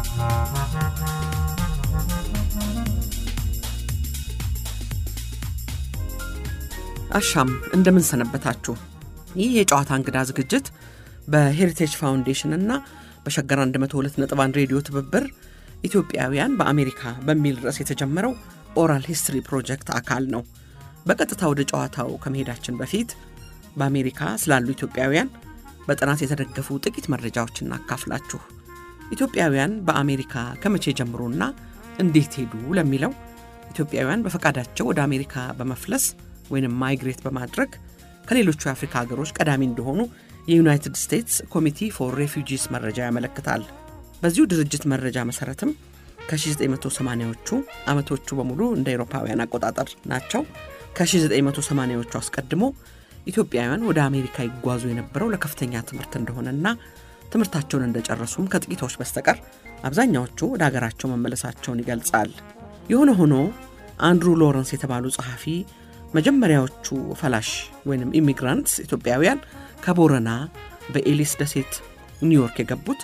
አሻም እንደምን ሰነበታችሁ። ይህ የጨዋታ እንግዳ ዝግጅት በሄሪቴጅ ፋውንዴሽን እና በሸገር 102.1 ሬዲዮ ትብብር ኢትዮጵያውያን በአሜሪካ በሚል ርዕስ የተጀመረው ኦራል ሂስትሪ ፕሮጀክት አካል ነው። በቀጥታ ወደ ጨዋታው ከመሄዳችን በፊት በአሜሪካ ስላሉ ኢትዮጵያውያን በጥናት የተደገፉ ጥቂት መረጃዎች እናካፍላችሁ። ኢትዮጵያውያን በአሜሪካ ከመቼ ጀምሮና እንዴት ሄዱ ለሚለው ኢትዮጵያውያን በፈቃዳቸው ወደ አሜሪካ በመፍለስ ወይም ማይግሬት በማድረግ ከሌሎቹ የአፍሪካ ሀገሮች ቀዳሚ እንደሆኑ የዩናይትድ ስቴትስ ኮሚቲ ፎር ሬፊጂስ መረጃ ያመለክታል። በዚሁ ድርጅት መረጃ መሰረትም ከ1980ዎቹ ዓመቶቹ በሙሉ እንደ አውሮፓውያን አቆጣጠር ናቸው። ከ1980ዎቹ አስቀድሞ ኢትዮጵያውያን ወደ አሜሪካ ይጓዙ የነበረው ለከፍተኛ ትምህርት እንደሆነና ትምህርታቸውን እንደጨረሱም ከጥቂቶች በስተቀር አብዛኛዎቹ ወደ ሀገራቸው መመለሳቸውን ይገልጻል። የሆነ ሆኖ አንድሩ ሎረንስ የተባሉ ጸሐፊ መጀመሪያዎቹ ፈላሽ ወይም ኢሚግራንትስ ኢትዮጵያውያን ከቦረና በኤሊስ ደሴት ኒውዮርክ የገቡት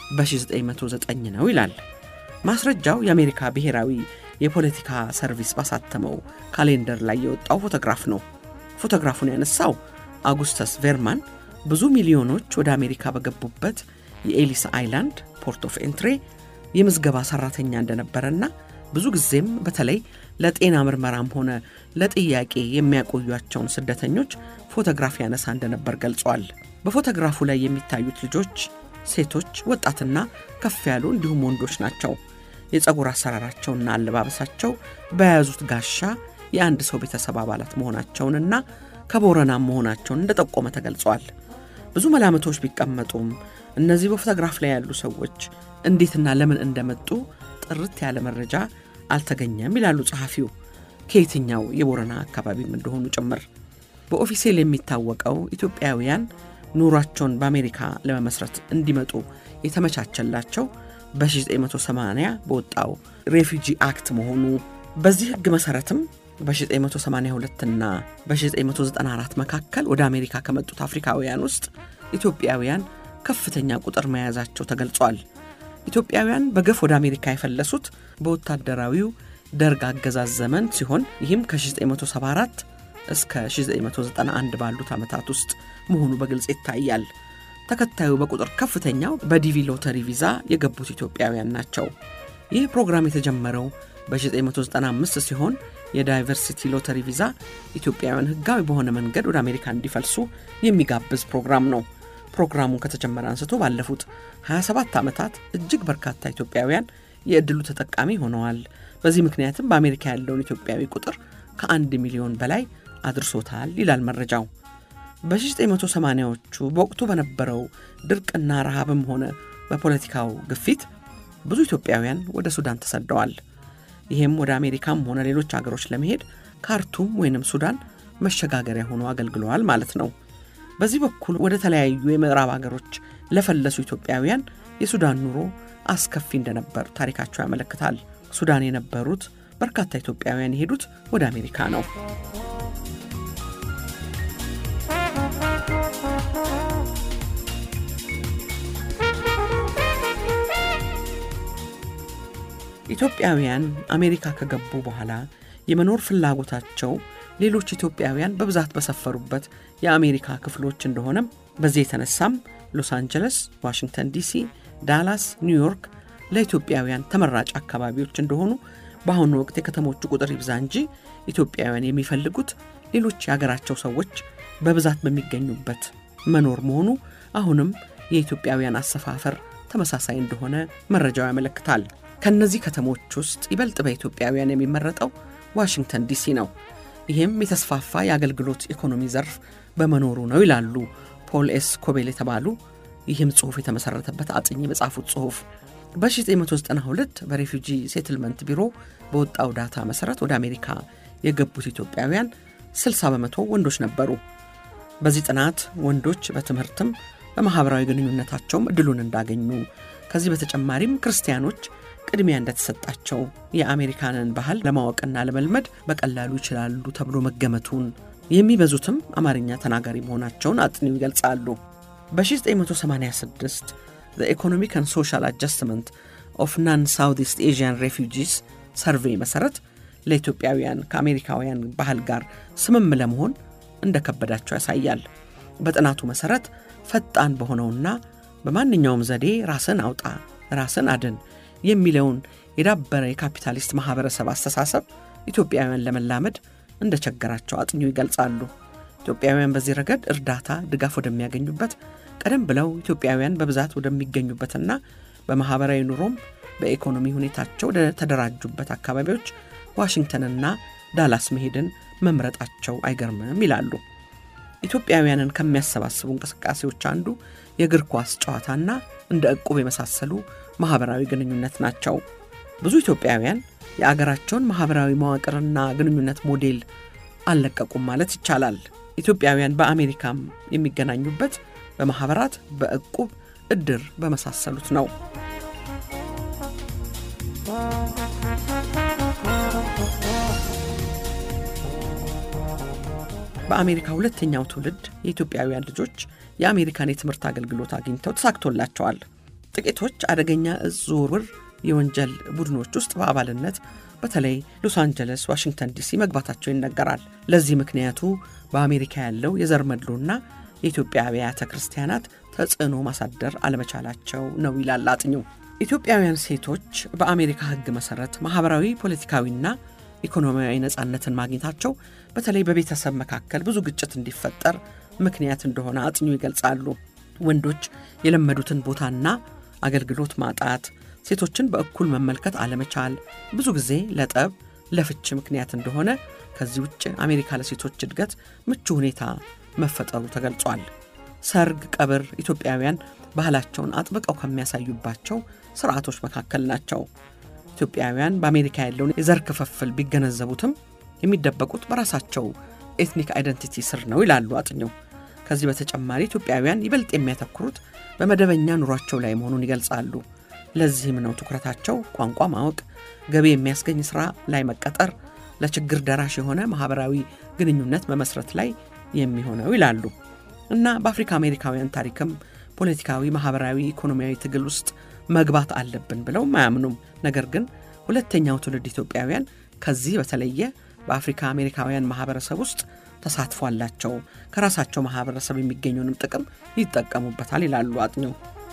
በ1909 ነው ይላል። ማስረጃው የአሜሪካ ብሔራዊ የፖለቲካ ሰርቪስ ባሳተመው ካሌንደር ላይ የወጣው ፎቶግራፍ ነው። ፎቶግራፉን ያነሳው አጉስተስ ቬርማን ብዙ ሚሊዮኖች ወደ አሜሪካ በገቡበት የኤሊስ አይላንድ ፖርት ኦፍ ኤንትሬ የምዝገባ ሠራተኛ እንደነበረና ብዙ ጊዜም በተለይ ለጤና ምርመራም ሆነ ለጥያቄ የሚያቆዩቸውን ስደተኞች ፎቶግራፍ ያነሳ እንደነበር ገልጿል። በፎቶግራፉ ላይ የሚታዩት ልጆች ሴቶች፣ ወጣትና ከፍ ያሉ እንዲሁም ወንዶች ናቸው። የፀጉር አሰራራቸውና አለባበሳቸው በያዙት ጋሻ የአንድ ሰው ቤተሰብ አባላት መሆናቸውንና ከቦረናም መሆናቸውን እንደጠቆመ ተገልጿል። ብዙ መላምቶች ቢቀመጡም እነዚህ በፎቶግራፍ ላይ ያሉ ሰዎች እንዴትና ለምን እንደመጡ ጥርት ያለ መረጃ አልተገኘም ይላሉ ጸሐፊው። ከየትኛው የቦረና አካባቢም እንደሆኑ ጭምር በኦፊሴል የሚታወቀው ኢትዮጵያውያን ኑሯቸውን በአሜሪካ ለመመስረት እንዲመጡ የተመቻቸላቸው በ1980 በወጣው ሬፊጂ አክት መሆኑ በዚህ ሕግ መሠረትም በ1982 እና በ1994 መካከል ወደ አሜሪካ ከመጡት አፍሪካውያን ውስጥ ኢትዮጵያውያን ከፍተኛ ቁጥር መያዛቸው ተገልጿል። ኢትዮጵያውያን በገፍ ወደ አሜሪካ የፈለሱት በወታደራዊው ደርግ አገዛዝ ዘመን ሲሆን ይህም ከ1974 እስከ 1991 ባሉት ዓመታት ውስጥ መሆኑ በግልጽ ይታያል። ተከታዩ በቁጥር ከፍተኛው በዲቪ ሎተሪ ቪዛ የገቡት ኢትዮጵያውያን ናቸው። ይህ ፕሮግራም የተጀመረው በ1995 ሲሆን የዳይቨርሲቲ ሎተሪ ቪዛ ኢትዮጵያውያን ሕጋዊ በሆነ መንገድ ወደ አሜሪካ እንዲፈልሱ የሚጋብዝ ፕሮግራም ነው። ፕሮግራሙ ከተጀመረ አንስቶ ባለፉት 27 ዓመታት እጅግ በርካታ ኢትዮጵያውያን የዕድሉ ተጠቃሚ ሆነዋል። በዚህ ምክንያትም በአሜሪካ ያለውን ኢትዮጵያዊ ቁጥር ከአንድ ሚሊዮን በላይ አድርሶታል ይላል መረጃው። በ1980ዎቹ በወቅቱ በነበረው ድርቅና ረሃብም ሆነ በፖለቲካው ግፊት ብዙ ኢትዮጵያውያን ወደ ሱዳን ተሰደዋል። ይህም ወደ አሜሪካም ሆነ ሌሎች አገሮች ለመሄድ ካርቱም ወይንም ሱዳን መሸጋገሪያ ሆኖ አገልግለዋል ማለት ነው። በዚህ በኩል ወደ ተለያዩ የምዕራብ አገሮች ለፈለሱ ኢትዮጵያውያን የሱዳን ኑሮ አስከፊ እንደነበር ታሪካቸው ያመለክታል። ሱዳን የነበሩት በርካታ ኢትዮጵያውያን የሄዱት ወደ አሜሪካ ነው። ኢትዮጵያውያን አሜሪካ ከገቡ በኋላ የመኖር ፍላጎታቸው ሌሎች ኢትዮጵያውያን በብዛት በሰፈሩበት የአሜሪካ ክፍሎች እንደሆነም በዚህ የተነሳም ሎስ አንጀለስ፣ ዋሽንግተን ዲሲ፣ ዳላስ፣ ኒውዮርክ ለኢትዮጵያውያን ተመራጭ አካባቢዎች እንደሆኑ በአሁኑ ወቅት የከተሞቹ ቁጥር ይብዛ እንጂ ኢትዮጵያውያን የሚፈልጉት ሌሎች የሀገራቸው ሰዎች በብዛት በሚገኙበት መኖር መሆኑ አሁንም የኢትዮጵያውያን አሰፋፈር ተመሳሳይ እንደሆነ መረጃው ያመለክታል። ከእነዚህ ከተሞች ውስጥ ይበልጥ በኢትዮጵያውያን የሚመረጠው ዋሽንግተን ዲሲ ነው። ይህም የተስፋፋ የአገልግሎት ኢኮኖሚ ዘርፍ በመኖሩ ነው ይላሉ ፖል ኤስ ኮቤል የተባሉ ይህም ጽሑፍ የተመሠረተበት አጥኚ በጻፉት ጽሑፍ በ1992 በሬፊጂ ሴትልመንት ቢሮ በወጣው ዳታ መሠረት ወደ አሜሪካ የገቡት ኢትዮጵያውያን 60 በመቶ ወንዶች ነበሩ። በዚህ ጥናት ወንዶች በትምህርትም በማኅበራዊ ግንኙነታቸውም እድሉን እንዳገኙ ከዚህ በተጨማሪም ክርስቲያኖች ቅድሚያ እንደተሰጣቸው የአሜሪካንን ባህል ለማወቅና ለመልመድ በቀላሉ ይችላሉ ተብሎ መገመቱን የሚበዙትም አማርኛ ተናጋሪ መሆናቸውን አጥኒው ይገልጻሉ። በ1986 ኢኮኖሚክ ን ሶሻል አጀስትመንት ኦፍ ናን ሳውት ኢስት ኤዥያን ሬፊጂስ ሰርቬይ መሠረት ለኢትዮጵያውያን ከአሜሪካውያን ባህል ጋር ስምም ለመሆን እንደከበዳቸው ያሳያል። በጥናቱ መሠረት ፈጣን በሆነውና በማንኛውም ዘዴ ራስን አውጣ ራስን አድን የሚለውን የዳበረ የካፒታሊስት ማኅበረሰብ አስተሳሰብ ኢትዮጵያውያን ለመላመድ እንደቸገራቸው አጥኚው ይገልጻሉ። ኢትዮጵያውያን በዚህ ረገድ እርዳታ፣ ድጋፍ ወደሚያገኙበት ቀደም ብለው ኢትዮጵያውያን በብዛት ወደሚገኙበትና በማኅበራዊ ኑሮም በኢኮኖሚ ሁኔታቸው ወደ ተደራጁበት አካባቢዎች ዋሽንግተንና ዳላስ መሄድን መምረጣቸው አይገርምም ይላሉ። ኢትዮጵያውያንን ከሚያሰባስቡ እንቅስቃሴዎች አንዱ የእግር ኳስ ጨዋታና እንደ ዕቁብ የመሳሰሉ ማኅበራዊ ግንኙነት ናቸው። ብዙ ኢትዮጵያውያን የአገራቸውን ማኅበራዊ መዋቅርና ግንኙነት ሞዴል አልለቀቁም ማለት ይቻላል። ኢትዮጵያውያን በአሜሪካም የሚገናኙበት በማኅበራት፣ በዕቁብ፣ ዕድር በመሳሰሉት ነው። በአሜሪካ ሁለተኛው ትውልድ የኢትዮጵያውያን ልጆች የአሜሪካን የትምህርት አገልግሎት አግኝተው ተሳክቶላቸዋል። ጥቂቶች አደገኛ እጽ ዝውውር የወንጀል ቡድኖች ውስጥ በአባልነት በተለይ ሎስ አንጀለስ፣ ዋሽንግተን ዲሲ መግባታቸው ይነገራል። ለዚህ ምክንያቱ በአሜሪካ ያለው የዘር መድሎና የኢትዮጵያ አብያተ ክርስቲያናት ተጽዕኖ ማሳደር አለመቻላቸው ነው ይላል አጥኚው። ኢትዮጵያውያን ሴቶች በአሜሪካ ሕግ መሠረት ማኅበራዊ፣ ፖለቲካዊና ኢኮኖሚያዊ ነጻነትን ማግኘታቸው በተለይ በቤተሰብ መካከል ብዙ ግጭት እንዲፈጠር ምክንያት እንደሆነ አጥኚው ይገልጻሉ። ወንዶች የለመዱትን ቦታና አገልግሎት ማጣት፣ ሴቶችን በእኩል መመልከት አለመቻል ብዙ ጊዜ ለጠብ፣ ለፍች ምክንያት እንደሆነ፣ ከዚህ ውጭ አሜሪካ ለሴቶች እድገት ምቹ ሁኔታ መፈጠሩ ተገልጿል። ሰርግ፣ ቀብር ኢትዮጵያውያን ባህላቸውን አጥብቀው ከሚያሳዩባቸው ስርዓቶች መካከል ናቸው። ኢትዮጵያውያን በአሜሪካ ያለውን የዘር ክፍፍል ቢገነዘቡትም የሚደበቁት በራሳቸው ኤትኒክ አይደንቲቲ ስር ነው ይላሉ አጥኚው። ከዚህ በተጨማሪ ኢትዮጵያውያን ይበልጥ የሚያተኩሩት በመደበኛ ኑሯቸው ላይ መሆኑን ይገልጻሉ። ለዚህም ነው ትኩረታቸው ቋንቋ ማወቅ፣ ገቢ የሚያስገኝ ሥራ ላይ መቀጠር፣ ለችግር ደራሽ የሆነ ማኅበራዊ ግንኙነት መመስረት ላይ የሚሆነው ይላሉ እና በአፍሪካ አሜሪካውያን ታሪክም ፖለቲካዊ፣ ማኅበራዊ፣ ኢኮኖሚያዊ ትግል ውስጥ መግባት አለብን ብለውም አያምኑም። ነገር ግን ሁለተኛው ትውልድ ኢትዮጵያውያን ከዚህ በተለየ በአፍሪካ አሜሪካውያን ማኅበረሰብ ውስጥ ተሳትፎ አላቸው። ከራሳቸው ማኅበረሰብ የሚገኘውንም ጥቅም ይጠቀሙበታል ይላሉ አጥኚው።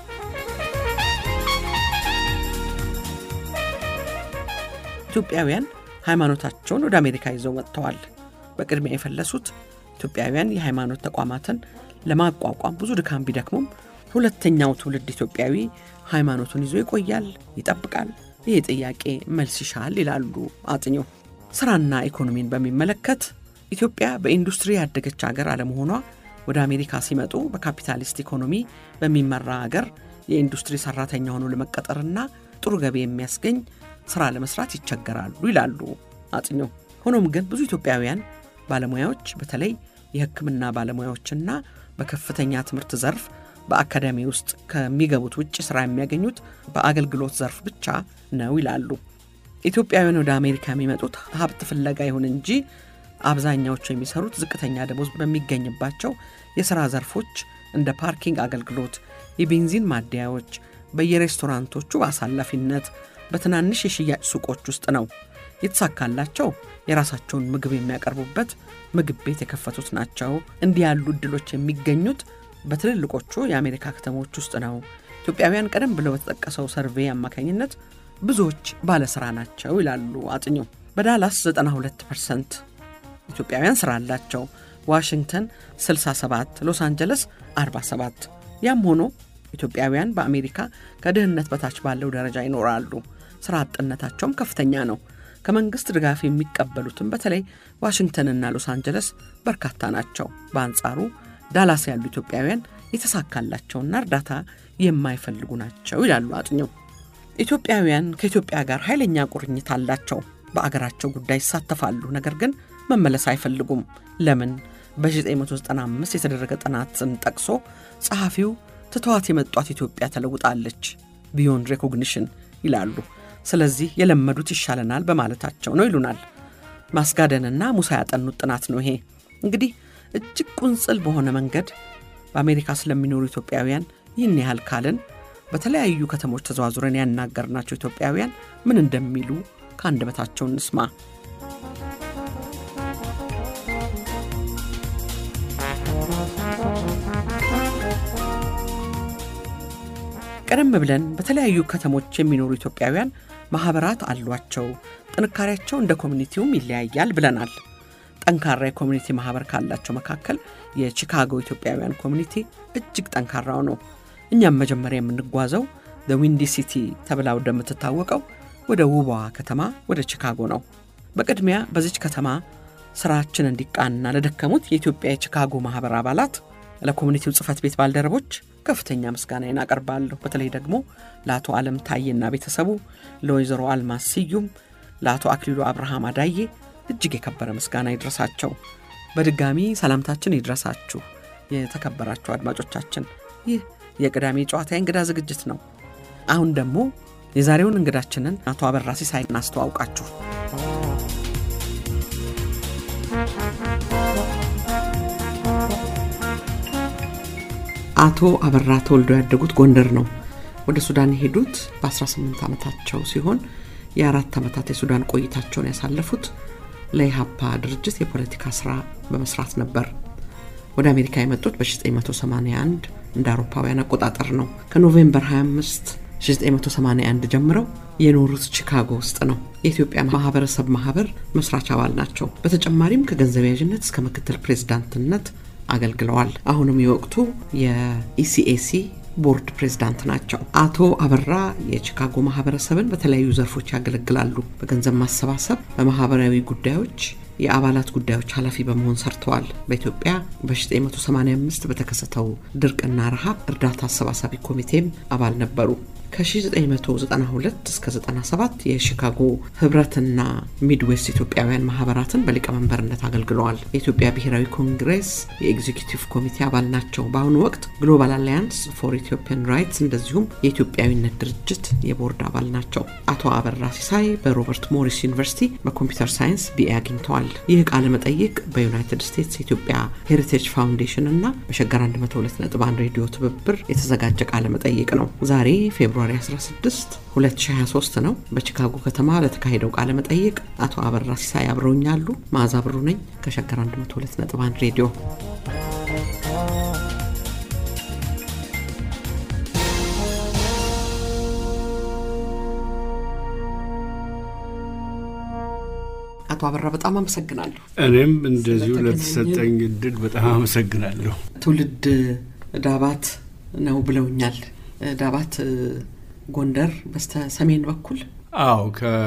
ኢትዮጵያውያን ሃይማኖታቸውን ወደ አሜሪካ ይዘው መጥተዋል። በቅድሚያ የፈለሱት ኢትዮጵያውያን የሃይማኖት ተቋማትን ለማቋቋም ብዙ ድካም ቢደክሙም ሁለተኛው ትውልድ ኢትዮጵያዊ ሃይማኖቱን ይዞ ይቆያል፣ ይጠብቃል። ይህ ጥያቄ መልስ ይሻል ይላሉ አጥኚው። ስራና ኢኮኖሚን በሚመለከት ኢትዮጵያ በኢንዱስትሪ ያደገች አገር አለመሆኗ ወደ አሜሪካ ሲመጡ በካፒታሊስት ኢኮኖሚ በሚመራ አገር የኢንዱስትሪ ሰራተኛ ሆኖ ለመቀጠርና ጥሩ ገቢ የሚያስገኝ ስራ ለመስራት ይቸገራሉ ይላሉ አጥኚው። ሆኖም ግን ብዙ ኢትዮጵያውያን ባለሙያዎች በተለይ የሕክምና ባለሙያዎችና በከፍተኛ ትምህርት ዘርፍ በአካዳሚ ውስጥ ከሚገቡት ውጭ ስራ የሚያገኙት በአገልግሎት ዘርፍ ብቻ ነው ይላሉ። ኢትዮጵያውያን ወደ አሜሪካ የሚመጡት ሀብት ፍለጋ ይሁን እንጂ አብዛኛዎቹ የሚሰሩት ዝቅተኛ ደሞዝ በሚገኝባቸው የሥራ ዘርፎች እንደ ፓርኪንግ አገልግሎት፣ የቤንዚን ማደያዎች፣ በየሬስቶራንቶቹ በአሳላፊነት፣ በትናንሽ የሽያጭ ሱቆች ውስጥ ነው። የተሳካላቸው የራሳቸውን ምግብ የሚያቀርቡበት ምግብ ቤት የከፈቱት ናቸው። እንዲህ ያሉ እድሎች የሚገኙት በትልልቆቹ የአሜሪካ ከተሞች ውስጥ ነው። ኢትዮጵያውያን ቀደም ብለው በተጠቀሰው ሰርቬይ አማካኝነት ብዙዎች ባለሥራ ናቸው ይላሉ አጥኚው። በዳላስ 92 ፐርሰንት ኢትዮጵያውያን ሥራ አላቸው። ዋሽንግተን 67፣ ሎስ አንጀለስ 47። ያም ሆኖ ኢትዮጵያውያን በአሜሪካ ከድህነት በታች ባለው ደረጃ ይኖራሉ። ሥራ አጥነታቸውም ከፍተኛ ነው። ከመንግሥት ድጋፍ የሚቀበሉትም በተለይ ዋሽንግተንና ሎስ አንጀለስ በርካታ ናቸው። በአንጻሩ ዳላስ ያሉ ኢትዮጵያውያን የተሳካላቸውና እርዳታ የማይፈልጉ ናቸው ይላሉ አጥኚው። ኢትዮጵያውያን ከኢትዮጵያ ጋር ኃይለኛ ቁርኝት አላቸው። በአገራቸው ጉዳይ ይሳተፋሉ፣ ነገር ግን መመለስ አይፈልጉም። ለምን? በ1995 የተደረገ ጥናትን ጠቅሶ ጸሐፊው ትተዋት የመጧት ኢትዮጵያ ተለውጣለች ቢዮንድ ሬኮግኒሽን ይላሉ። ስለዚህ የለመዱት ይሻለናል በማለታቸው ነው ይሉናል። ማስጋደንና ሙሳ ያጠኑት ጥናት ነው ይሄ። እንግዲህ እጅግ ቁንጽል በሆነ መንገድ በአሜሪካ ስለሚኖሩ ኢትዮጵያውያን ይህን ያህል ካልን በተለያዩ ከተሞች ተዘዋዙረን ያናገርናቸው ኢትዮጵያውያን ምን እንደሚሉ ከአንደበታቸው እንስማ። ቀደም ብለን በተለያዩ ከተሞች የሚኖሩ ኢትዮጵያውያን ማኅበራት አሏቸው፣ ጥንካሬያቸው እንደ ኮሚኒቲውም ይለያያል ብለናል። ጠንካራ የኮሚኒቲ ማኅበር ካላቸው መካከል የቺካጎ ኢትዮጵያውያን ኮሚኒቲ እጅግ ጠንካራው ነው። እኛም መጀመሪያ የምንጓዘው ዊንዲ ሲቲ ተብላ ወደምትታወቀው ወደ ውቧ ከተማ ወደ ቺካጎ ነው። በቅድሚያ በዚች ከተማ ስራችን እንዲቃና ለደከሙት የኢትዮጵያ የቺካጎ ማኅበር አባላት፣ ለኮሚኒቲው ጽሕፈት ቤት ባልደረቦች ከፍተኛ ምስጋናዬን አቀርባለሁ። በተለይ ደግሞ ለአቶ ዓለም ታዬና ቤተሰቡ፣ ለወይዘሮ አልማዝ ስዩም፣ ለአቶ አክሊሉ አብርሃም አዳዬ እጅግ የከበረ ምስጋና ይድረሳቸው። በድጋሚ ሰላምታችን ይድረሳችሁ የተከበራችሁ አድማጮቻችን። ይህ የቅዳሜ ጨዋታ የእንግዳ ዝግጅት ነው። አሁን ደግሞ የዛሬውን እንግዳችንን አቶ አበራ ሲሳይ እናስተዋውቃችሁ። አቶ አበራ ተወልደው ያደጉት ጎንደር ነው። ወደ ሱዳን የሄዱት በ18 ዓመታቸው ሲሆን የአራት ዓመታት የሱዳን ቆይታቸውን ያሳለፉት ለኢሃፓ ድርጅት የፖለቲካ ስራ በመስራት ነበር። ወደ አሜሪካ የመጡት በ1981 እንደ አውሮፓውያን አቆጣጠር ነው። ከኖቬምበር 25 1981 ጀምረው የኖሩት ቺካጎ ውስጥ ነው። የኢትዮጵያ ማህበረሰብ ማህበር መስራች አባል ናቸው። በተጨማሪም ከገንዘብ ያዥነት እስከ ምክትል ፕሬዝዳንትነት አገልግለዋል። አሁንም የወቅቱ የኢሲኤሲ ቦርድ ፕሬዝዳንት ናቸው። አቶ አበራ የቺካጎ ማህበረሰብን በተለያዩ ዘርፎች ያገለግላሉ። በገንዘብ ማሰባሰብ፣ በማህበራዊ ጉዳዮች የአባላት ጉዳዮች ኃላፊ በመሆን ሰርተዋል። በኢትዮጵያ በ1985 በተከሰተው ድርቅና ረሃብ እርዳታ አሰባሳቢ ኮሚቴም አባል ነበሩ። ከ1992 እስከ 97 የሺካጎ ህብረትና ሚድዌስት ኢትዮጵያውያን ማህበራትን በሊቀመንበርነት አገልግለዋል። የኢትዮጵያ ብሔራዊ ኮንግሬስ የኤግዚኪቲቭ ኮሚቴ አባል ናቸው። በአሁኑ ወቅት ግሎባል አላያንስ ፎር ኢትዮጵያን ራይትስ እንደዚሁም የኢትዮጵያዊነት ድርጅት የቦርድ አባል ናቸው። አቶ አበራ ሲሳይ በሮበርት ሞሪስ ዩኒቨርሲቲ በኮምፒውተር ሳይንስ ቢኤ አግኝተዋል። ይህ ቃለ መጠይቅ በዩናይትድ ስቴትስ የኢትዮጵያ ሄሪቴጅ ፋውንዴሽን እና በሸገር 102.1 ሬዲዮ ትብብር የተዘጋጀ ቃለ መጠይቅ ነው። ዛሬ ፌብሩዋሪ 16 2023 ነው። በቺካጎ ከተማ ለተካሄደው ቃለ መጠይቅ አቶ አበራ ሲሳይ አብረውኛሉ። መዓዛ ብሩ ነኝ ከሸገር 102.1 ሬዲዮ። አቶ አበራ በጣም አመሰግናለሁ። እኔም እንደዚሁ ለተሰጠኝ እድል በጣም አመሰግናለሁ። ትውልድ ዳባት ነው ብለውኛል። ዳባት ጎንደር በስተ ሰሜን በኩል አዎ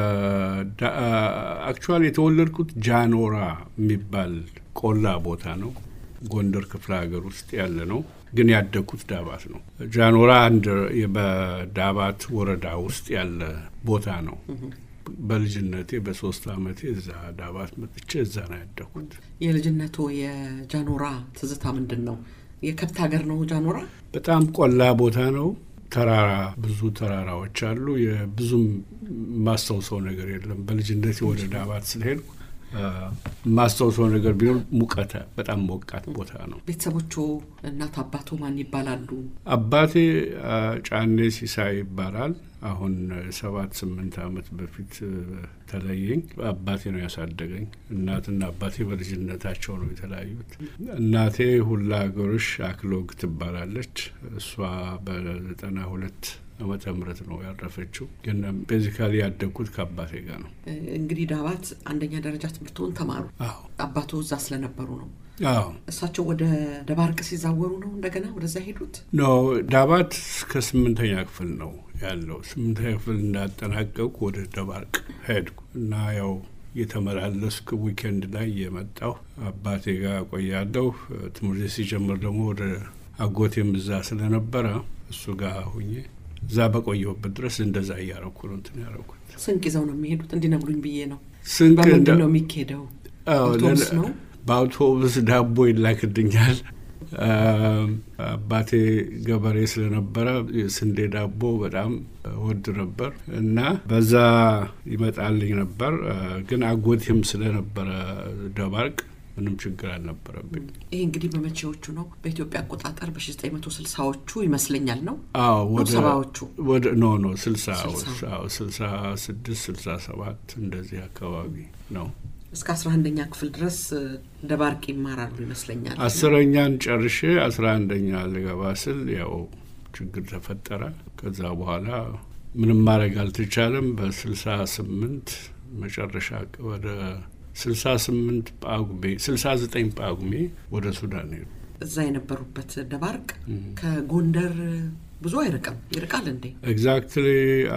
አክቹዋሊ የተወለድኩት ጃኖራ የሚባል ቆላ ቦታ ነው። ጎንደር ክፍለ ሀገር ውስጥ ያለ ነው፣ ግን ያደግኩት ዳባት ነው። ጃኖራ አንድ በዳባት ወረዳ ውስጥ ያለ ቦታ ነው። በልጅነቴ በሶስት አመቴ እዛ ዳባት መጥቼ እዛ ነው ያደግኩት። የልጅነቱ የጃኖራ ትዝታ ምንድን ነው? የከብት ሀገር ነው ጃኖራ። በጣም ቆላ ቦታ ነው። ተራራ ብዙ ተራራዎች አሉ። የብዙም የማስታውሰው ነገር የለም። በልጅነቴ ወደ ዳባት ስለሄድኩ የማስታውሰው ነገር ቢኖር ሙቀተ በጣም ሞቃት ቦታ ነው። ቤተሰቦቹ እናት አባቱ ማን ይባላሉ? አባቴ ጫኔ ሲሳይ ይባላል። አሁን ሰባት ስምንት ዓመት በፊት ተለየኝ። አባቴ ነው ያሳደገኝ። እናትና አባቴ በልጅነታቸው ነው የተለያዩት። እናቴ ሁላ ሀገሮሽ አክሎግ ትባላለች። እሷ በዘጠና ሁለት ዓመተ ምህረት ነው ያረፈችው። ግን ቤዚካሊ ያደግኩት ከአባቴ ጋር ነው። እንግዲህ ዳባት አንደኛ ደረጃ ትምህርቱን ተማሩ። አዎ አባቱ እዛ ስለነበሩ ነው። አዎ እሳቸው ወደ ደባርቅ ሲዛወሩ ነው እንደገና ወደዛ ሄዱት። ኖ ዳባት እስከ ስምንተኛ ክፍል ነው ያለው። ስምንተኛ ክፍል እንዳጠናቀቁ ወደ ደባርቅ ሄድኩ እና ያው የተመላለስኩ ዊኬንድ ላይ የመጣው አባቴ ጋር ቆያለሁ። ትምህርት ሲጀምር ደግሞ ወደ አጎቴም እዛ ስለነበረ እሱ ጋር ሁኜ እዛ በቆየሁበት ድረስ እንደዛ እያረኩ ነው እንትን ያረኩት። ስንቅ ይዘው ነው የሚሄዱት እንዲነግሩኝ ብዬ ነው። ስንቅ በምንድን ነው የሚካሄደው? አዎ፣ አውቶቡስ ለለ- ነው? በአውቶቡስ ዳቦ ይላክልኛል። አባቴ ገበሬ ስለነበረ ስንዴ ዳቦ በጣም ወድ ነበር እና በዛ ይመጣልኝ ነበር። ግን አጎቴም ስለነበረ ደባርቅ ምንም ችግር አልነበረብኝ። ይህ እንግዲህ በመቼዎቹ ነው? በኢትዮጵያ አቆጣጠር በ1960ዎቹ ይመስለኛል ነው አዎ ነው ወደ ሰባዎቹ ወደ ኖ ኖ ስልሳ ስልሳ። አዎ ስልሳ ስድስት ስልሳ ሰባት እንደዚህ አካባቢ ነው። እስከ አስራ አንደኛ ክፍል ድረስ እ፣ ደባርቅ ይማራሉ ይመስለኛል። አስረኛን ጨርሼ አስራ አንደኛ ልገባ ስል ያው ችግር ተፈጠረ። ከዛ በኋላ ምንም ማድረግ አልተቻለም። በስልሳ ስምንት መጨረሻ ወደ ስልሳ ስምንት ጳጉሜ ስልሳ ዘጠኝ ጳጉሜ ወደ ሱዳን ሄዱ። እዛ የነበሩበት ደባርቅ ከጎንደር ብዙ አይርቅም። ይርቃል እንዴ? ኤግዛክትሊ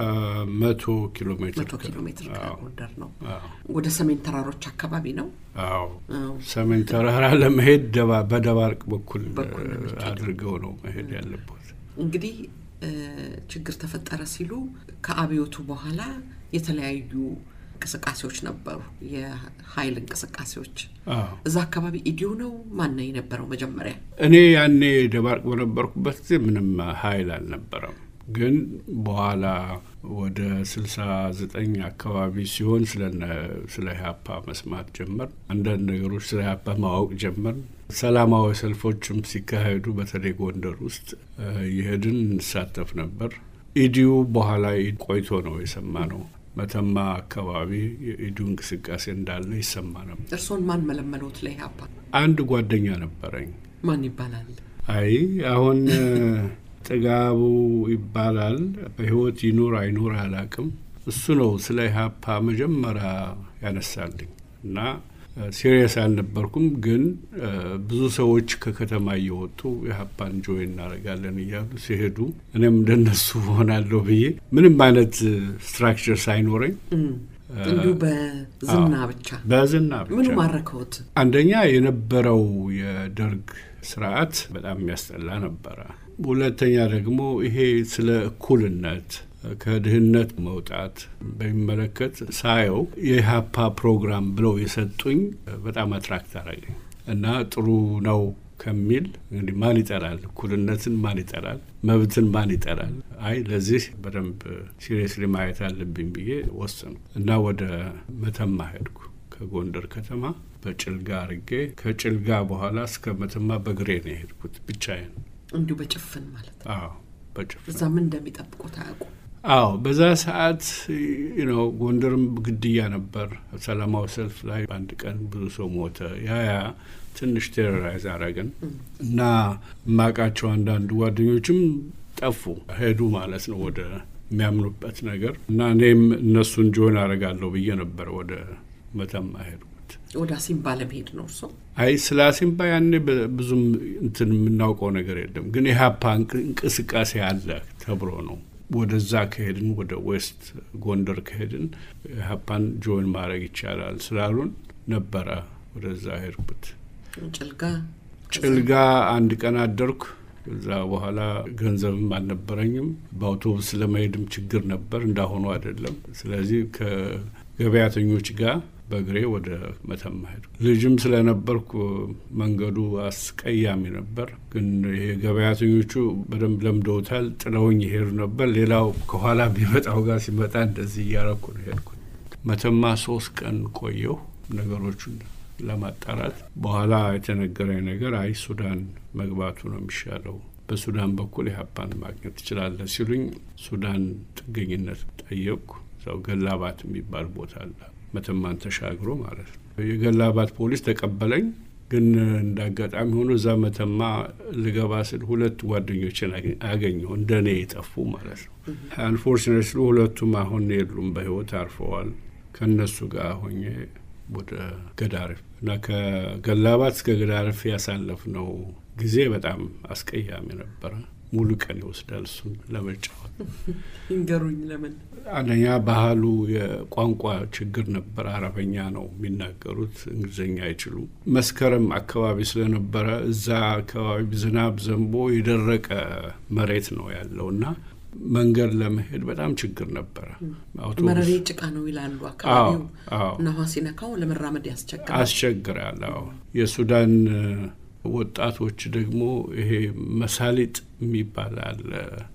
መቶ ኪሎ ሜትር መቶ ኪሎ ሜትር አዎ፣ ከጎንደር ነው። አዎ፣ ወደ ሰሜን ተራሮች አካባቢ ነው። አዎ። አዎ። ሰሜን ተራራ ለመሄድ ደባ- በደባርቅ በኩል በኩል ነው እ, የሚሄደው። አድርገው ነው መሄድ ያለበት። እንግዲህ እ፣ ችግር ተፈጠረ ሲሉ ከአብዮቱ በኋላ የተለያዩ እንቅስቃሴዎች ነበሩ፣ የኃይል እንቅስቃሴዎች። አዎ። እዛ አካባቢ ኢዲዮ ነው ማን ነው የነበረው መጀመሪያ? እኔ ያኔ ደባርቅ በነበርኩበት ጊዜ ምንም ኃይል አልነበረም። ግን በኋላ ወደ ስልሳ ዘጠኝ አካባቢ ሲሆን ስለነ- ስለ ኢህአፓ መስማት ጀመር። አንዳንድ ነገሮች ስለ ኢህአፓ ማወቅ ጀመር። ሰላማዊ ሰልፎችም ሲካሄዱ በተለይ ጎንደር ውስጥ እ፣ የሄድን እንሳተፍ ነበር። ኢዲዩ በኋላ ቆይቶ ነው የሰማ ነው። መተማ አካባቢ የኢዲዩ እንቅስቃሴ እንዳለ ይሰማ ነበር። እርስዎን ማን መለመሎት ለኢህአፓ? አንድ ጓደኛ ነበረኝ ማን ይባላል? አይ አሁን እ፣ ጥጋቡ ይባላል። በህይወት ይኑር አይኑር አላቅም። እሱ ነው ስለ ኢህአፓ መጀመሪያ ያነሳልኝ እና ሲሪየስ አልነበርኩም። ግን እ፣ ብዙ ሰዎች ከከተማ እየወጡ ኢህአፓን ጆይ እናደርጋለን እያሉ ሲሄዱ እኔም እንደነሱ ሆናለሁ ብዬ ምንም አይነት ስትራክቸር ሳይኖረኝ እም፣ እንዲሁ በዝና ብቻ በዝና ምኑ ብቻ ማረከውት? አንደኛ የነበረው የደርግ ስርዓት በጣም የሚያስጠላ ነበረ። ሁለተኛ ደግሞ ይሄ ስለ እኩልነት ከድህነት መውጣት በሚመለከት ሳየው የኢህአፓ ፕሮግራም ብለው የሰጡኝ በጣም አትራክት አረገኝ እና ጥሩ ነው ከሚል እንግዲህ ማን ይጠላል? እኩልነትን ማን ይጠላል? መብትን ማን ይጠላል? አይ ለዚህ በደንብ ሲሪየስሊ ማየት አለብኝ ብዬ ወሰኑ እና ወደ መተማ ሄድኩ። ከጎንደር ከተማ በጭልጋ አርጌ ከጭልጋ በኋላ እስከ መተማ በግሬ ነው የሄድኩት ብቻዬን። እንዲሁ በጭፍን ማለት ነው። አዎ በጭፍን እዛ ምን እንደሚጠብቁት አያውቁ። አዎ በዛ ሰዓት ነው ጎንደርም ግድያ ነበር። ሰላማዊ ሰልፍ ላይ በአንድ ቀን ብዙ ሰው ሞተ። ያ ያ ትንሽ ቴሮራይዝ አረግን እና የማውቃቸው አንዳንድ ጓደኞችም ጠፉ ሄዱ ማለት ነው ወደ የሚያምኑበት ነገር እና እኔም እነሱን ጆን አረጋለሁ ብዬ ነበር ወደ መተማ ሄድኩት። ወደ አሲምባ ለመሄድ ነው እርሶ? አይ ስለ አሲምባ ያኔ በ- ብዙም እንትን የምናውቀው ነገር የለም፣ ግን የሀፓ እንቅስቃሴ አለ ተብሎ ነው ወደዛ ከሄድን ወደ ዌስት ጎንደር ከሄድን ሀፓን ጆይን ማድረግ ይቻላል ስላሉን ነበረ ወደዛ ሄድኩት። ጭልጋ ጭልጋ አንድ ቀን አደርኩ። ከዛ በኋላ ገንዘብም አልነበረኝም። በአውቶቡስ ለመሄድም ችግር ነበር፣ እንዳሁኑ አይደለም። ስለዚህ ከገበያተኞች ጋር በእግሬ ወደ መተማ ሄድኩ። ልጅም ስለነበርኩ መንገዱ አስቀያሚ ነበር። ግን ይሄ ገበያተኞቹ በደንብ ለምደውታል። ጥለውኝ ይሄዱ ነበር። ሌላው ከኋላ ቢመጣው ጋር ሲመጣ እንደዚህ እያረኩ ነው ሄድኩ። መተማ ሶስት ቀን ቆየሁ ነገሮቹን ለማጣራት። በኋላ የተነገረኝ ነገር አይ ሱዳን መግባቱ ነው የሚሻለው፣ በሱዳን በኩል ኢህአፓን ማግኘት ትችላለህ ሲሉኝ ሱዳን ጥገኝነት ጠየቅኩ። እዛው ገላባት የሚባል ቦታ አለ መተማን ተሻግሮ ማለት ነው። የገላባት ፖሊስ ተቀበለኝ። ግን እንደ አጋጣሚ ሆኖ እዛ መተማ ልገባ ስል ሁለት ጓደኞችን አገኘሁ እንደ እኔ የጠፉ ማለት ነው። አንፎርችኔትሊ ሁለቱም አሁን የሉም፣ በህይወት አርፈዋል። ከእነሱ ጋር ሆኜ ወደ ገዳሪፍ እና ከገላባት እስከ ገዳሪፍ ያሳለፍነው ጊዜ በጣም አስቀያሚ ነበረ። ሙሉ ቀን ይወስዳል እሱን ለመጫወት። ይንገሩኝ ለምን? አንደኛ ባህሉ የቋንቋ ችግር ነበር። አረበኛ ነው የሚናገሩት፣ እንግሊዝኛ አይችሉም። መስከረም አካባቢ ስለነበረ እዛ አካባቢ ዝናብ ዘንቦ የደረቀ መሬት ነው ያለው እና መንገድ ለመሄድ በጣም ችግር ነበረ። መረሬ ጭቃ ነው ይላሉ አካባቢው እና ውሃ ሲነካው ለመራመድ ያስቸግራል። አስቸግራል። አዎ የሱዳን ወጣቶች ደግሞ ይሄ መሳሊጥ የሚባል አለ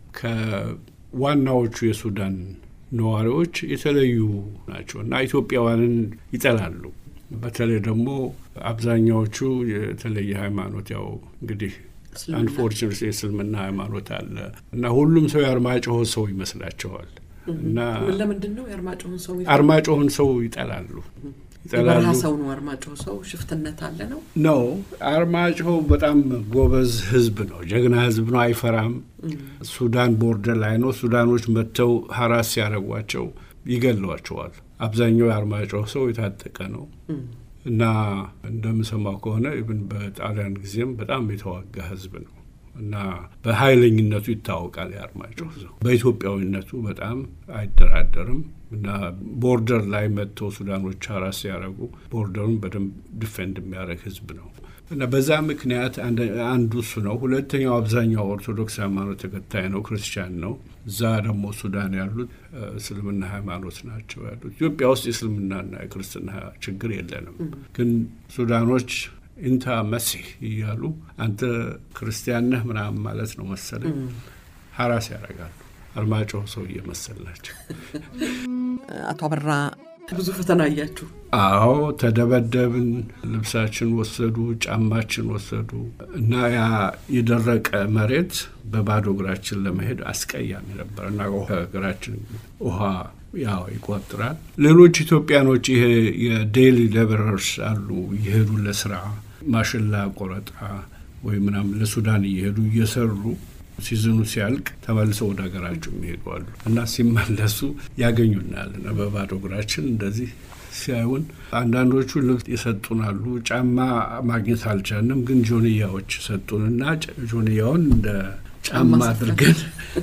ከዋናዎቹ የሱዳን ነዋሪዎች የተለዩ ናቸው እና ኢትዮጵያውያንን ይጠላሉ። በተለይ ደግሞ አብዛኛዎቹ የተለየ ሃይማኖት ያው እንግዲህ አንፎርቹኔት የእስልምና ሃይማኖት አለ እና ሁሉም ሰው የአርማጭሆ ሰው ይመስላቸዋል እና ለምንድን ነው የአርማጭሆን ሰው አርማጭሆን ሰው ይጠላሉ የበረሃ ሰው ነው አርማጭሆ ሰው ሽፍትነት አለ ነው ነው አርማጭሆ በጣም ጎበዝ ህዝብ ነው ጀግና ህዝብ ነው አይፈራም ሱዳን ቦርደር ላይ ነው ሱዳኖች መጥተው ሀራስ ሲያደርጓቸው ይገሏቸዋል አብዛኛው የአርማጭሆ ሰው የታጠቀ ነው እና እንደምሰማው ከሆነ ኢብን በጣሊያን ጊዜም በጣም የተዋጋ ህዝብ ነው እና በኃይለኝነቱ ይታወቃል። የአርማጭሆ ሰው በኢትዮጵያዊነቱ በጣም አይደራደርም እና ቦርደር ላይ መጥተው ሱዳኖች ሀራስ ሲያደርጉ ቦርደሩን በደንብ ዲፌንድ የሚያደርግ ህዝብ ነው እና በዛ ምክንያት አንዱ እሱ ነው። ሁለተኛው አብዛኛው ኦርቶዶክስ ሃይማኖት ተከታይ ነው፣ ክርስቲያን ነው። እዛ ደግሞ ሱዳን ያሉት እስልምና ሃይማኖት ናቸው ያሉት። ኢትዮጵያ ውስጥ የእስልምናና የክርስትና ችግር የለንም፣ ግን ሱዳኖች ኢንታ መሲህ እያሉ አንተ ክርስቲያን ነህ ምናምን ማለት ነው መሰለኝ ሀራስ ያደርጋሉ። አርማጭሆ ሰው እየመሰላቸው። አቶ አበራ ብዙ ፈተና እያችሁ? አዎ ተደበደብን፣ ልብሳችን ወሰዱ፣ ጫማችን ወሰዱ እና ያ የደረቀ መሬት በባዶ እግራችን ለመሄድ አስቀያሚ ነበር እና እግራችን ውሃ ያው ይቆጥራል። ሌሎች ኢትዮጵያኖች ይሄ የዴይሊ ሌበረርስ አሉ እየሄዱ ለስራ ማሽላ ቆረጣ ወይ ምናምን ለሱዳን እየሄዱ እየሰሩ ሲዝኑ ሲያልቅ ተመልሰው ወደ ሀገራቸው የሚሄዱ አሉ እና ሲመለሱ ያገኙናል እና በባዶ እግራችን እንደዚህ ሲያዩን አንዳንዶቹ ልብስ ይሰጡናሉ። ጫማ ማግኘት አልቻልንም፣ ግን ጆንያዎች ሰጡንና ጆንያውን እንደ ጫማ አድርገን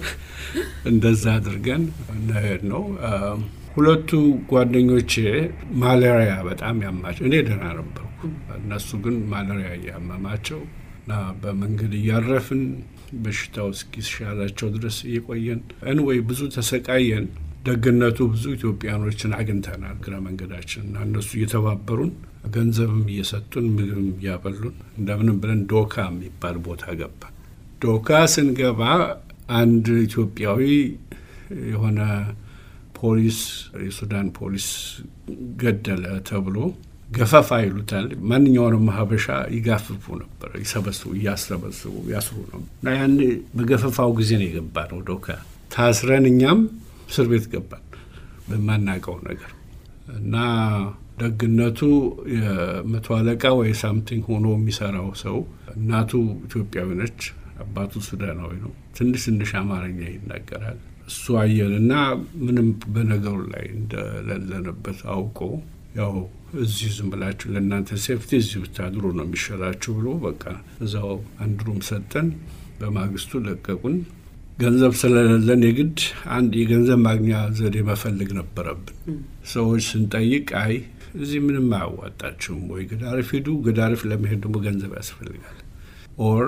እንደዛ አድርገን እንሄድ ነው። ሁለቱ ጓደኞቼ ማላሪያ በጣም ያማቸው፣ እኔ ደህና ነበርኩ። እነሱ ግን ማላሪያ እያመማቸው እና በመንገድ እያረፍን በሽታው እስኪሻላቸው ድረስ እየቆየን እንወይ ብዙ ተሰቃየን። ደግነቱ ብዙ ኢትዮጵያኖችን አግኝተናል እግረ መንገዳችን እና እነሱ እየተባበሩን ገንዘብም እየሰጡን ምግብም እያበሉን እንደምንም ብለን ዶካ የሚባል ቦታ ገባ። ዶካ ስንገባ አንድ ኢትዮጵያዊ የሆነ ፖሊስ የሱዳን ፖሊስ ገደለ ተብሎ ገፈፋ ይሉታል። ማንኛውንም ሀበሻ ይጋፍፉ ነበር፣ ይሰበስቡ፣ እያሰበስቡ ያስሩ ነው እና ያን በገፈፋው ጊዜ ነው የገባ ነው ዶካ ታስረን እኛም እስር ቤት ገባን በማናውቀው ነገር እና ደግነቱ የመቶ አለቃ ወይ ሳምቲንግ ሆኖ የሚሰራው ሰው እናቱ ኢትዮጵያዊ ነች፣ አባቱ ሱዳናዊ ነው። ትንሽ ትንሽ አማርኛ ይናገራል። እሱ አየንና ምንም በነገሩ ላይ እንደሌለንበት አውቆ ያው እዚህ ዝም ብላችሁ ለእናንተ ሴፍቲ እዚህ ብታድሩ ነው የሚሻላችሁ ብሎ በቃ እዛው አንድ ሩም ሰጠን። በማግስቱ ለቀቁን። ገንዘብ ስለሌለን የግድ አንድ የገንዘብ ማግኛ ዘዴ መፈለግ ነበረብን። ሰዎች ስንጠይቅ አይ እዚህ ምንም አያዋጣችሁም፣ ወይ ገዳሪፍ ሂዱ፣ ገዳሪፍ ለመሄድ ደግሞ ገንዘብ ያስፈልጋል፣ ኦር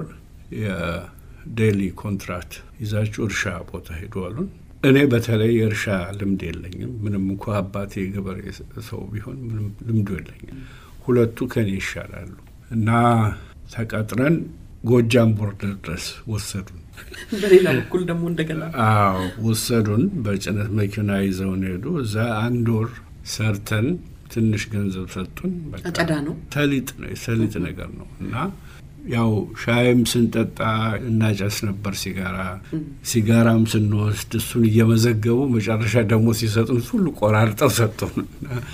የዴይሊ ኮንትራክት ይዛችሁ እርሻ ቦታ ሄዱ አሉን። እኔ በተለይ የእርሻ ልምድ የለኝም። ምንም እንኳ አባቴ ገበሬ ሰው ቢሆን ምንም ልምዱ የለኝም። ሁለቱ ከኔ ይሻላሉ እና ተቀጥረን ጎጃም ቦርደር ድረስ ወሰዱን። በሌላ በኩል ደግሞ እንደገና አዎ ወሰዱን። በጭነት መኪና ይዘውን ሄዱ። እዛ አንድ ወር ሰርተን ትንሽ ገንዘብ ሰጡን። አጨዳ ነው፣ ሰሊጥ ነው፣ የሰሊጥ ነገር ነው እና ያው ሻይም ስንጠጣ እናጨስ ነበር ሲጋራ። ሲጋራም ስንወስድ እሱን እየመዘገቡ መጨረሻ ደግሞ ሲሰጡን ሁሉ ቆራርጠው ሰጡን።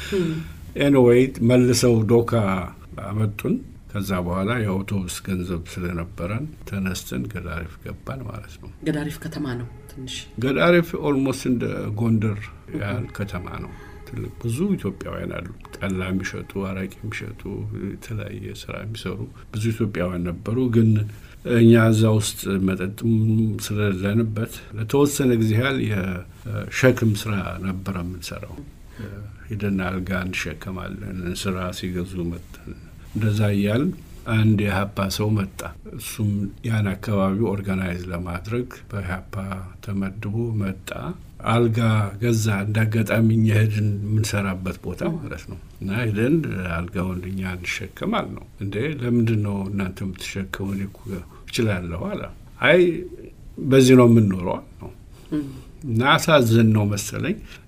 ኤኒዌይ መልሰው ዶካ አመጡን። ከዛ በኋላ የአውቶቡስ ገንዘብ ስለነበረን ተነስተን ገዳሪፍ ገባን ማለት ነው። ገዳሪፍ ከተማ ነው ትንሽ ገዳሪፍ ኦልሞስት እንደ ጎንደር ያህል ከተማ ነው። ትልቅ ብዙ ኢትዮጵያውያን አሉ። ጠላ የሚሸጡ አረቂ የሚሸጡ የተለያየ ስራ የሚሰሩ ብዙ ኢትዮጵያውያን ነበሩ። ግን እኛ እዛ ውስጥ መጠጥም ስለሌለንበት ለተወሰነ ጊዜ ያህል የሸክም ስራ ነበረ የምንሰራው። ሂደን አልጋ እንሸከማለን። ስራ ሲገዙ መጠን እንደዛ እያል አንድ የሀፓ ሰው መጣ። እሱም ያን አካባቢ ኦርጋናይዝ ለማድረግ በሀፓ ተመድቦ መጣ። አልጋ ገዛ። እንደ አጋጣሚ እኛ ሄድን የምንሰራበት ቦታ ማለት ነው። እና ሄደን አልጋውን እኛ እንሸከም አል ነው። እንዴ ለምንድን ነው እናንተ የምትሸከሙ? እኔ እኮ እችላለሁ አለ። አይ በዚህ ነው የምንኖረው ነው እና አሳዘን ነው መሰለኝ።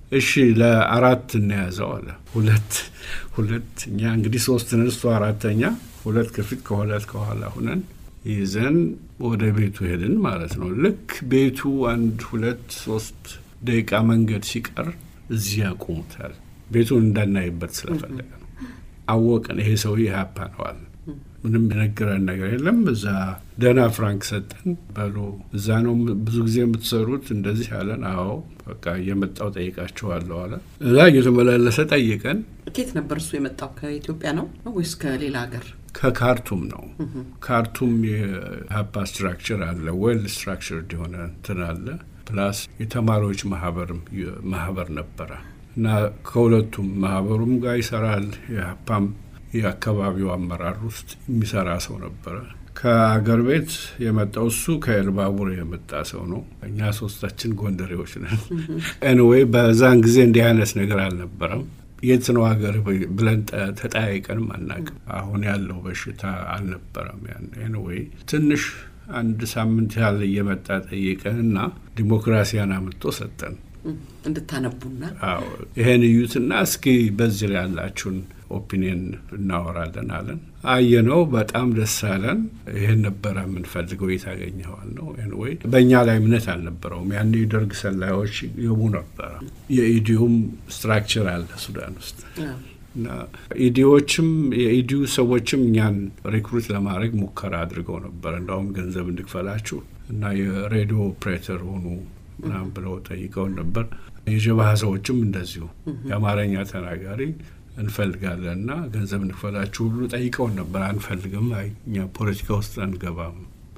እሺ ለአራት እንያዘው አለ። ሁለት ሁለት እኛ እንግዲህ ሶስት ነን፣ እሱ አራተኛ፣ ሁለት ከፊት ከሁለት ከኋላ ሁነን ይዘን ወደ ቤቱ ሄድን ማለት ነው። ልክ ቤቱ አንድ ሁለት ሶስት ደቂቃ መንገድ ሲቀር እዚህ ያቆሙታል። ቤቱን እንዳናይበት ስለፈለገ ነው። አወቅን፣ ይሄ ሰውዬ ኢህአፓ ነው አለ። ምንም የነገረን ነገር የለም። እዛ ደህና ፍራንክ ሰጠን። በሉ እዛ ነው ብዙ ጊዜ የምትሰሩት እንደዚህ አለን። አዎ በቃ እየመጣው ጠይቃችኋለሁ አለ። እዛ እየተመላለሰ ጠይቀን። ኬት ነበር እሱ የመጣው? ከኢትዮጵያ ነው ወይስ ከሌላ ሀገር? ከካርቱም ነው። ካርቱም የሀፓ ስትራክቸር አለ፣ ዌል ስትራክቸርድ የሆነ እንትን አለ። ፕላስ የተማሪዎች ማህበርም ማህበር ነበረ እና ከሁለቱም ማህበሩም ጋር ይሰራል። የሀፓም የአካባቢው አመራር ውስጥ የሚሰራ ሰው ነበረ። ከአገር ቤት የመጣው እሱ ከኤልባቡር የመጣ ሰው ነው። እኛ ሶስታችን ጎንደሬዎች ነን። ኤንዌይ በዛን ጊዜ እንዲህ አይነት ነገር አልነበረም። የት ነው ሀገር ብለን ተጠያይቀንም አናውቅም። አሁን ያለው በሽታ አልነበረም። ኤንዌይ ትንሽ አንድ ሳምንት ያህል እየመጣ ጠይቀን እና ዲሞክራሲያን አምጥቶ ሰጠን እንድታነቡና አዎ ይሄን እዩትና እስኪ በዚህ ላይ ያላችሁን ኦፒኒየን እናወራለን አለን። አየነው፣ በጣም ደስ አለን። ይህን ነበረ የምንፈልገው፣ የታገኘዋል ነው። ኤንዌይ በእኛ ላይ እምነት አልነበረውም። ያን የደርግ ሰላዮች ይገቡ ነበረ። የኢዲዩም ስትራክቸር አለ ሱዳን ውስጥ እና ኢዲዎችም የኢዲዩ ሰዎችም እኛን ሪክሩት ለማድረግ ሙከራ አድርገው ነበር። እንዳውም ገንዘብ እንድክፈላችሁ እና የሬዲዮ ኦፕሬተር ሆኑ ምናምን ብለው ጠይቀውን ነበር። የጀባሃ ሰዎችም እንደዚሁ የአማርኛ ተናጋሪ እንፈልጋለን እና ገንዘብ እንክፈላችሁ ሁሉ ጠይቀውን ነበር። አንፈልግም፣ እኛ ፖለቲካ ውስጥ አንገባም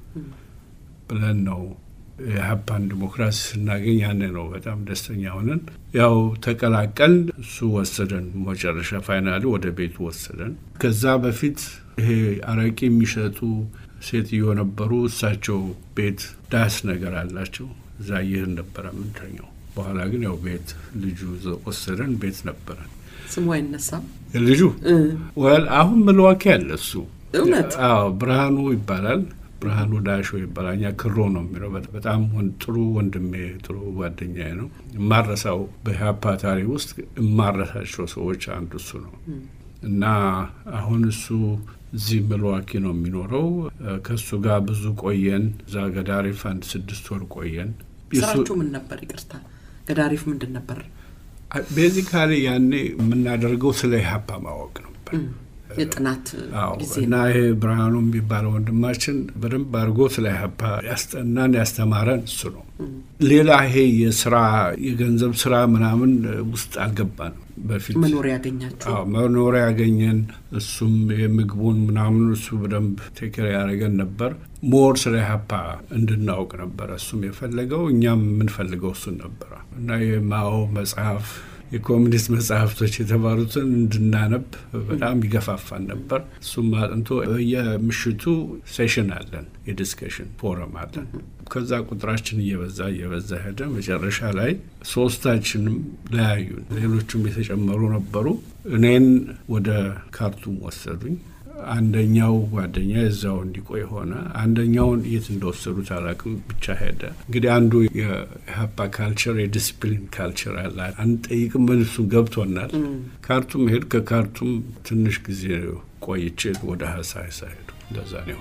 ብለን ነው የሀፓን ዲሞክራሲ ስናገኝ ያኔ ነው በጣም ደስተኛ ሆነን ያው ተቀላቀል። እሱ ወሰደን መጨረሻ ፋይናሊ ወደ ቤቱ ወሰደን። ከዛ በፊት ይሄ አረቂ የሚሸጡ ሴትዮ ነበሩ። እሳቸው ቤት ዳስ ነገር አላቸው። እዛ ይህን ነበረ የምንተኘው። በኋላ ግን ያው ቤት ልጁ ወሰደን፣ ቤት ነበረን። ስሙ አይነሳም ልጁ ወል አሁን ምልዋኪ ያለ እሱ እውነት አዎ ብርሃኑ ይባላል። ብርሃኑ ዳሾ ይባላል። እኛ ክሮ ነው የሚለው። በጣም ጥሩ ወንድሜ፣ ጥሩ ጓደኛዬ ነው። የማረሳው በኢህአፓ ታሪክ ውስጥ የማረሳቸው ሰዎች አንዱ እሱ ነው እና አሁን እሱ እዚህ ሚልዋኪ ነው የሚኖረው። ከእሱ ጋር ብዙ ቆየን። እዛ ገዳሪፍ አንድ ስድስት ወር ቆየን። ስራችሁ ምን ነበር? ይቅርታ ገዳሪፍ ምንድን ነበር? ቤዚካሊ ያኔ የምናደርገው ስለ ኢህአፓ ማወቅ ነበር የጥናት ጊዜ እና ይሄ ብርሃኑ የሚባለው ወንድማችን በደንብ አድርጎ ስለ ኢህአፓ ያስጠናን ያስተማረን እሱ ነው። ሌላ ይሄ የስራ የገንዘብ ስራ ምናምን ውስጥ አልገባንም። በፊት መኖሪያ ያገኛችሁ መኖሪያ ያገኘን እሱም የምግቡን ምናምን እሱ በደንብ ቴክር ያደረገን ነበር። ሞር ስለ ኢህአፓ እንድናውቅ ነበረ እሱም የፈለገው እኛም የምንፈልገው እሱን ነበረ እና የማኦ መጽሐፍ የኮሚኒስት መጽሐፍቶች የተባሉትን እንድናነብ በጣም ይገፋፋን ነበር። እሱም አጥንቶ በየምሽቱ ሴሽን አለን፣ የዲስከሽን ፎረም አለን። ከዛ ቁጥራችን እየበዛ እየበዛ ሄደ። መጨረሻ ላይ ሶስታችንም ለያዩን። ሌሎቹም የተጨመሩ ነበሩ። እኔን ወደ ካርቱም ወሰዱኝ። አንደኛው ጓደኛ እዛው እንዲቆይ ሆነ። አንደኛውን የት እንደወሰዱት አላውቅም፣ ብቻ ሄደ። እንግዲህ አንዱ የኢህአፓ ካልቸር የዲስፕሊን ካልቸር አለ። አንጠይቅም፣ እሱም ገብቶናል። ካርቱም ሄድ። ከካርቱም ትንሽ ጊዜ ቆይቼ ወደ ሀሳይሳ ሄዱ። እንደዛ ነው።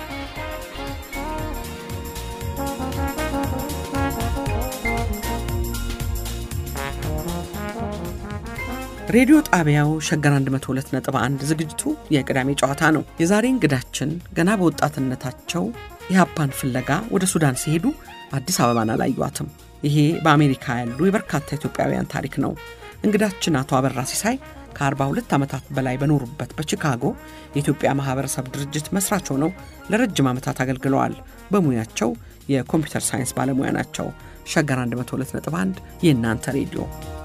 ሬዲዮ ጣቢያው ሸገር 102.1 ዝግጅቱ የቅዳሜ ጨዋታ ነው። የዛሬ እንግዳችን ገና በወጣትነታቸው የሀፓን ፍለጋ ወደ ሱዳን ሲሄዱ አዲስ አበባን አላዩዋትም። ይሄ በአሜሪካ ያሉ የበርካታ ኢትዮጵያውያን ታሪክ ነው። እንግዳችን አቶ አበራ ሲሳይ ከ42 ዓመታት በላይ በኖሩበት በቺካጎ የኢትዮጵያ ማህበረሰብ ድርጅት መስራች ሆነው ለረጅም ዓመታት አገልግለዋል። በሙያቸው የኮምፒውተር ሳይንስ ባለሙያ ናቸው። ሸገር 102.1 የእናንተ ሬዲዮ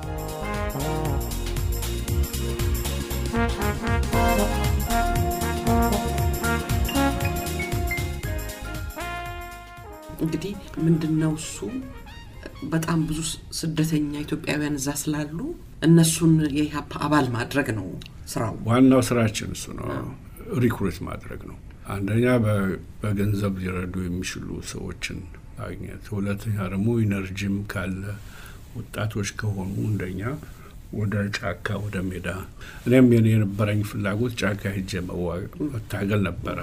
እንግዲህ ምንድን ነው እሱ በጣም ብዙ ስደተኛ ኢትዮጵያውያን እዛ ስላሉ እነሱን የኢህአፓ አባል ማድረግ ነው ስራው። ዋናው ስራችን እሱ ነው፣ ሪክሩት ማድረግ ነው። አንደኛ በገንዘብ ሊረዱ የሚችሉ ሰዎችን ማግኘት፣ ሁለተኛ ደግሞ ኢነርጂም ካለ ወጣቶች ከሆኑ እንደኛ ወደ ጫካ ወደ ሜዳ እኔም የኔ የነበረኝ ፍላጎት ጫካ ሄጄ መታገል ነበረ።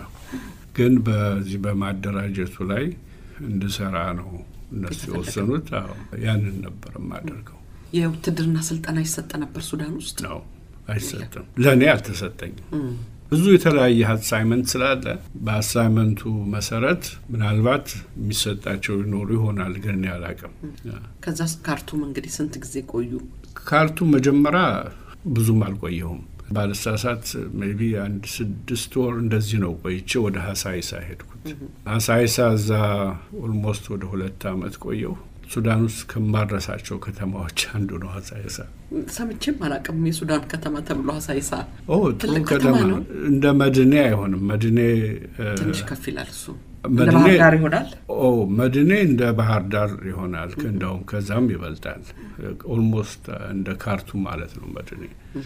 ግን በዚህ በማደራጀቱ ላይ እንድሰራ ነው እነሱ የወሰኑት። አዎ ያንን ነበር የማደርገው። የውትድርና ስልጠና ይሰጥ ነበር ሱዳን ውስጥ ነው አይሰጥም። ለእኔ አልተሰጠኝም። ብዙ የተለያየ አሳይመንት ስላለ በአሳይመንቱ መሰረት ምናልባት የሚሰጣቸው ይኖሩ ይሆናል፣ ግን እኔ አላውቅም። ከዛ ካርቱም እንግዲህ ስንት ጊዜ ቆዩ? ካርቱም መጀመሪያ ብዙም አልቆየሁም። ባለሳሳት ሜይ ቢ አንድ ስድስት ወር እንደዚህ ነው ቆይቼ ወደ ሀሳይሳ ሄድኩት። ሀሳይሳ እዛ ኦልሞስት ወደ ሁለት አመት ቆየሁ። ሱዳን ውስጥ ከማድረሳቸው ከተማዎች አንዱ ነው ሀሳይሳ። ሰምቼም አላውቅም። የሱዳን ከተማ ተብሎ ሀሳይሳ ኦ ጥሩ ከተማ ነው። እንደ መድኔ አይሆንም። መድኔ ትንሽ ከፍ ይላል። እሱ እንደ መድኔ ባህር ዳር ይሆናል። ኦ መድኔ እንደ ባህር ዳር ይሆናል። እንደውም ከዛም ይበልጣል። ኦልሞስት እንደ ካርቱም ማለት ነው መድኔ።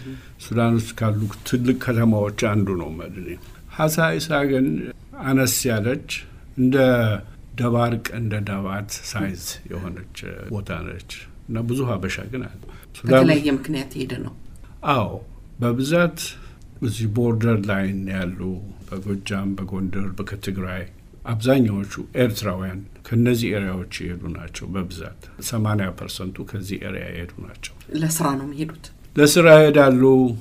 ሱዳን ውስጥ ካሉ ትልቅ ከተማዎች አንዱ ነው መድኔ። ሀሳይሳ ግን አነስ ያለች እንደ ደባርቅ እንደ ዳባት ሳይዝ የሆነች ቦታ ነች እና ብዙ ሀበሻ ግን አለ። ሱዳን በተለያየ ምክንያት የሄደ ነው። አዎ በብዛት እዚህ ቦርደር ላይን ያሉ በጎጃም፣ በጎንደር፣ በከትግራይ አብዛኛዎቹ ኤርትራውያን ከነዚህ ኤሪያዎች የሄዱ ናቸው። በብዛት ሰማንያ ፐርሰንቱ ከዚህ ኤሪያ የሄዱ ናቸው። ለስራ ነው የሚሄዱት። ለስራ ይሄዳሉ።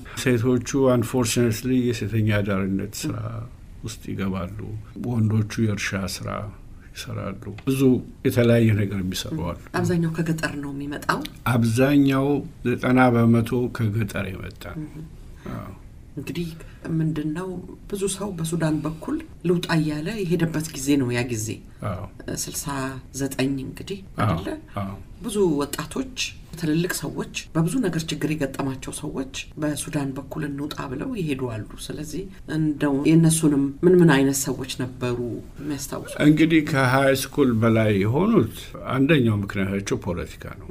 ሴቶቹ አንፎርችኔትሊ የሴተኛ አዳሪነት ስራ ውስጥ ይገባሉ። ወንዶቹ የእርሻ ስራ ይሰራሉ። ብዙ የተለያየ ነገር የሚሰሩ አሉ። አብዛኛው ከገጠር ነው የሚመጣው። አብዛኛው ዘጠና በመቶ ከገጠር የመጣ ነው። አዎ። እንግዲህ ምንድን ነው ብዙ ሰው በሱዳን በኩል ልውጣ እያለ የሄደበት ጊዜ ነው ያ ጊዜ አዎ። ስልሳ ዘጠኝ እንግዲህ አዎ። አይደለ አዎ። ብዙ ወጣቶች ትልልቅ ሰዎች በብዙ ነገር ችግር የገጠማቸው ሰዎች በሱዳን በኩል እንውጣ ብለው ይሄዱ አሉ። ስለዚህ እንደው የእነሱንም ምን ምን አይነት ሰዎች ነበሩ የሚያስታውሱ? እንግዲህ ከሀይ ስኩል በላይ የሆኑት አንደኛው ምክንያታቸው ፖለቲካ ነው።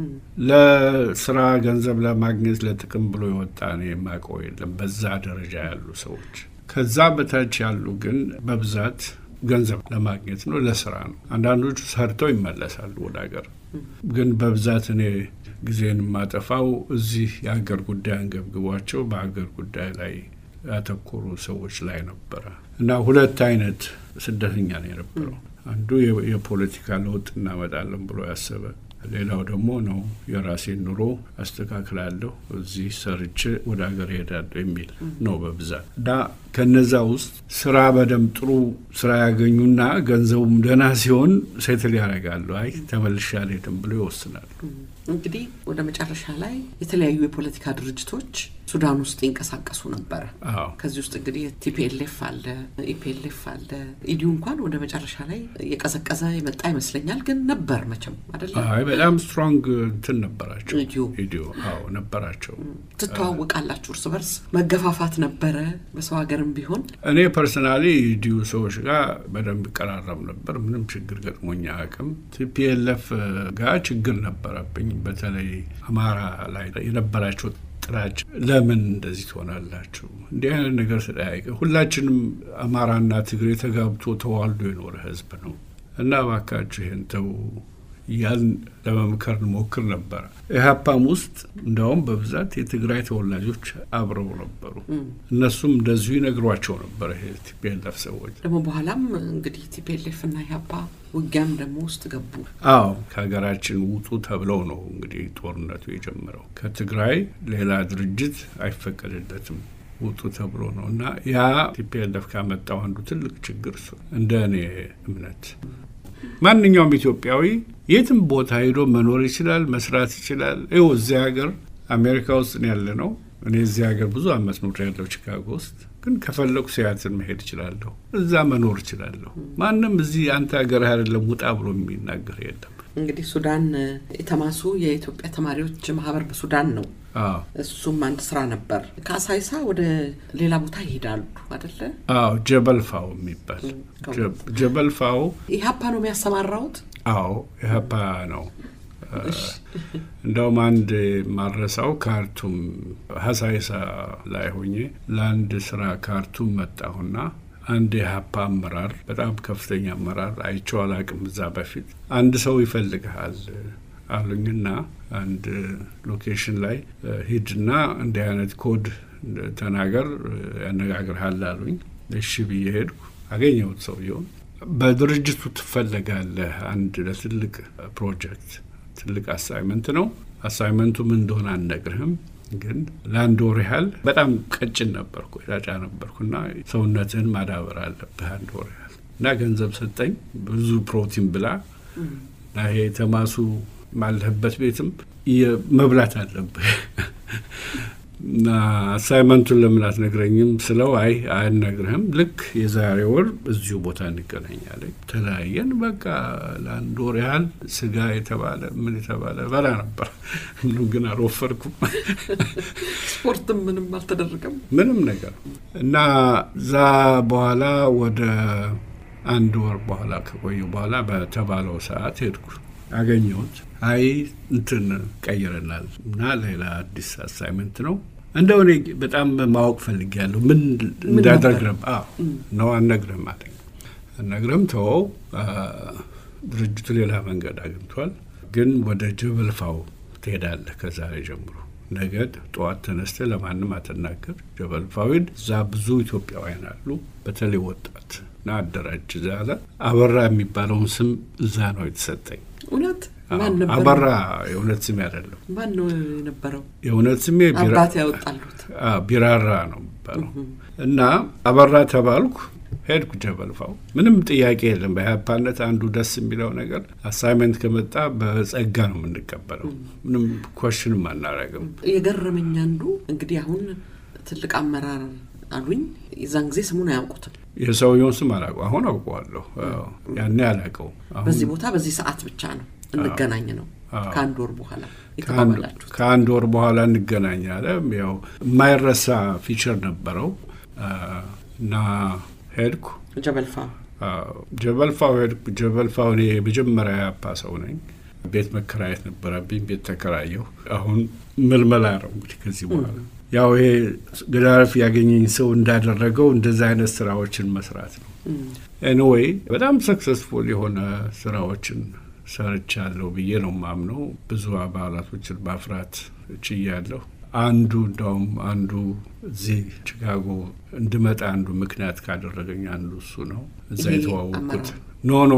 ለስራ ገንዘብ ለማግኘት ለጥቅም ብሎ የወጣ ነው የማውቀው የለም በዛ ደረጃ ያሉ ሰዎች። ከዛ በታች ያሉ ግን በብዛት ገንዘብ ለማግኘት ነው፣ ለስራ ነው። አንዳንዶቹ ሰርተው ይመለሳሉ ወደ ሀገር። ግን በብዛት እኔ ጊዜን የማጠፋው እዚህ የሀገር ጉዳይ አንገብግቧቸው በሀገር ጉዳይ ላይ ያተኮሩ ሰዎች ላይ ነበረ እና ሁለት አይነት ስደተኛ ነው የነበረው። አንዱ የ- የፖለቲካ ለውጥ እናመጣለን ብሎ ያሰበ፣ ሌላው ደግሞ ነው የራሴን ኑሮ አስተካክላለሁ እዚህ ሰርቼ ወደ ሀገር እሄዳለሁ የሚል ነው በብዛት እና ከነዛ ውስጥ ስራ በደንብ ጥሩ ስራ ያገኙና ገንዘቡም ደህና ሲሆን ሴትል ያደርጋሉ። አይ ተመልሼ አልሄድም ብሎ ይወስናሉ። እንግዲህ ወደ መጨረሻ ላይ የተለያዩ የፖለቲካ ድርጅቶች ሱዳን ውስጥ ይንቀሳቀሱ ነበረ። አዎ ከዚህ ውስጥ እንግዲህ ቲፒኤልኤፍ አለ፣ ኢፒኤልኤፍ አለ። ኢዲዩ እንኳን ወደ መጨረሻ ላይ የቀዘቀዘ የመጣ ይመስለኛል። ግን ነበር መቼም አደለ አይ በጣም ስትሮንግ እንትን ነበራቸው። ኢዲዩ ኢዲዮ አዎ ነበራቸው። ትተዋወቃላችሁ እርስ በርስ መገፋፋት ነበረ በሰው ሀገርም ቢሆን እኔ ፐርሰናሊ ኢዲዩ ሰዎች ጋር በደንብ ይቀራረብ ነበር። ምንም ችግር ገጥሞኛ አቅም ቲፒኤልኤፍ ጋር ችግር ነበረብኝ። በተለይ አማራ ላይ የነበራቸው ጥላቻ ለምን እንደዚህ ትሆናላችሁ? እንዲህ አይነት ነገር ተጠያይቀ ሁላችንም አማራና ትግሬ ተጋብቶ ተዋልዶ የኖረ ህዝብ ነው እና እባካችሁ ይሄን ተው እያልን ለመምከር እንሞክር ነበረ። ኢህአፓም ውስጥ እንደውም በብዛት የትግራይ ተወላጆች አብረው ነበሩ። እነሱም እንደዚሁ ይነግሯቸው ነበር ይሄ ቲፒኤልኤፍ ሰዎች። ደግሞ በኋላም እንግዲህ ቲፒኤልኤፍ እና ኢህአፓ ውጊያም ደግሞ ውስጥ ገቡ። አዎ ከሀገራችን ውጡ ተብለው ነው እንግዲህ ጦርነቱ የጀመረው። ከትግራይ ሌላ ድርጅት አይፈቀድለትም ውጡ ተብሎ ነው እና ያ ቲፒኤልኤፍ ካመጣው አንዱ ትልቅ ችግር እሱ እንደ እኔ እምነት ማንኛውም ኢትዮጵያዊ የትም ቦታ ሄዶ መኖር ይችላል፣ መስራት ይችላል። ይኸው እዚህ ሀገር አሜሪካ ውስጥ ነው ያለ ነው። እኔ እዚህ ሀገር ብዙ አመት ኖር ያለው ቺካጎ ውስጥ ግን ከፈለኩ ሲያትል መሄድ እችላለሁ፣ እዛ መኖር እችላለሁ። ማንም እዚህ አንተ ሀገር አይደለም ውጣ ብሎ የሚናገር የለም። እንግዲህ ሱዳን የተማሱ የኢትዮጵያ ተማሪዎች ማህበር በሱዳን ነው። አዎ እሱም አንድ ስራ ነበር። ከአሳይሳ ወደ ሌላ ቦታ ይሄዳሉ አደለ? አዎ ጀበልፋው የሚባል ጀበልፋው ኢህአፓ ነው የሚያሰማራውት። አዎ ኢህአፓ ነው። እንደውም አንድ ማረሳው ካርቱም ሀሳይሳ ላይ ሆኜ ለአንድ ስራ ካርቱም መጣሁና አንድ የሀፓ አመራር በጣም ከፍተኛ አመራር አይቼው አላቅም። እዛ በፊት አንድ ሰው ይፈልግሃል አሉኝና አንድ ሎኬሽን ላይ ሂድና እንዲህ አይነት ኮድ ተናገር ያነጋግርሃል አሉኝ። እሺ ብዬ ሄድኩ። አገኘሁት ሰውየውን። በድርጅቱ ትፈለጋለህ አንድ ለትልቅ ፕሮጀክት ትልቅ አሳይመንት ነው። አሳይመንቱ ምን እንደሆነ አልነግርህም፣ ግን ለአንድ ወር ያህል በጣም ቀጭን ነበርኩ፣ ጫጫ ነበርኩና ሰውነትህን ማዳበር አለብህ አንድ ወር ያህል እና ገንዘብ ሰጠኝ። ብዙ ፕሮቲን ብላ እና ይሄ ተማሱ ማለህበት ቤትም መብላት አለብህ እና አሳይመንቱን ለምን አትነግረኝም ስለው አይ አልነግርህም፣ ልክ የዛሬ ወር እዚሁ ቦታ እንገናኛለን። ተለያየን። በቃ ለአንድ ወር ያህል ስጋ የተባለ ምን የተባለ በላ ነበር። ምንም ግን አልወፈርኩም። ስፖርትም ምንም አልተደረገም ምንም ነገር እና እዛ በኋላ ወደ አንድ ወር በኋላ ከቆዩ በኋላ በተባለው ሰዓት ሄድኩ። አገኘሁት። አይ እንትን ቀይረናል እና ሌላ አዲስ አሳይመንት ነው እንደው እኔ በጣም ማወቅ ፈልጌያለሁ። ምን እንዳደርግም ነው አልነግርህም አለኝ። አልነግርህም ተወው። ድርጅቱ ሌላ መንገድ አግኝቷል፣ ግን ወደ ጀበልፋው ትሄዳለህ ከዛሬ ጀምሮ። ነገ ጠዋት ተነስተህ ለማንም አትናገር። ጀበልፋው ሂድ። እዛ ብዙ ኢትዮጵያውያን አሉ፣ በተለይ ወጣት እና አደራጅ እዛ አለ። አበራ የሚባለውን ስም እዛ ነው የተሰጠኝ። እውነት ማን ነበር? አበራ የእውነት ስሜ አይደለም። ማን ነው የነበረው? የእውነት ስሜ አባት ያወጣሉት ቢራራ ነው የሚባለው እና አበራ ተባልኩ። ሄድኩ ጀበልፋው። ምንም ጥያቄ የለም። በኢህአፓነት አንዱ ደስ የሚለው ነገር አሳይመንት ከመጣ በጸጋ ነው የምንቀበለው። ምንም ኮሽንም አናረግም። የገረመኝ አንዱ እንግዲህ አሁን ትልቅ አመራር አሉኝ። የዛን ጊዜ ስሙን አያውቁትም። የሰውየውን ስም አላውቀው። አሁን አውቀዋለሁ። ያኔ አላውቀው። በዚህ ቦታ በዚህ ሰዓት ብቻ ነው እንገናኝ ነው ከአንድ ወር በኋላ የተባባላችሁት። ከአንድ ወር በኋላ እንገናኝ አለ። ያው የማይረሳ ፊቸር ነበረው እና ሄድኩ ጀበልፋ ጀበልፋው ሄድኩ። ጀበልፋው እኔ የመጀመሪያ ያፓ ሰው ነኝ። ቤት መከራየት ነበረብኝ። ቤት ተከራየሁ። አሁን ምልመላ ነው እንግዲህ ከዚህ በኋላ ያው ይሄ ገዳረፍ ያገኘኝ ሰው እንዳደረገው እንደዛ አይነት ስራዎችን መስራት ነው። ኤኒዌይ በጣም ሰክሰስፉል የሆነ ስራዎችን ሰርቻለሁ ብዬ ነው ማምነው። ብዙ አባላቶችን ማፍራት ችያለሁ። አንዱ እንዳውም አንዱ እዚህ ቺካጎ እንድመጣ አንዱ ምክንያት ካደረገኝ አንዱ እሱ ነው። እዛ የተዋወቅኩት ኖ ኖ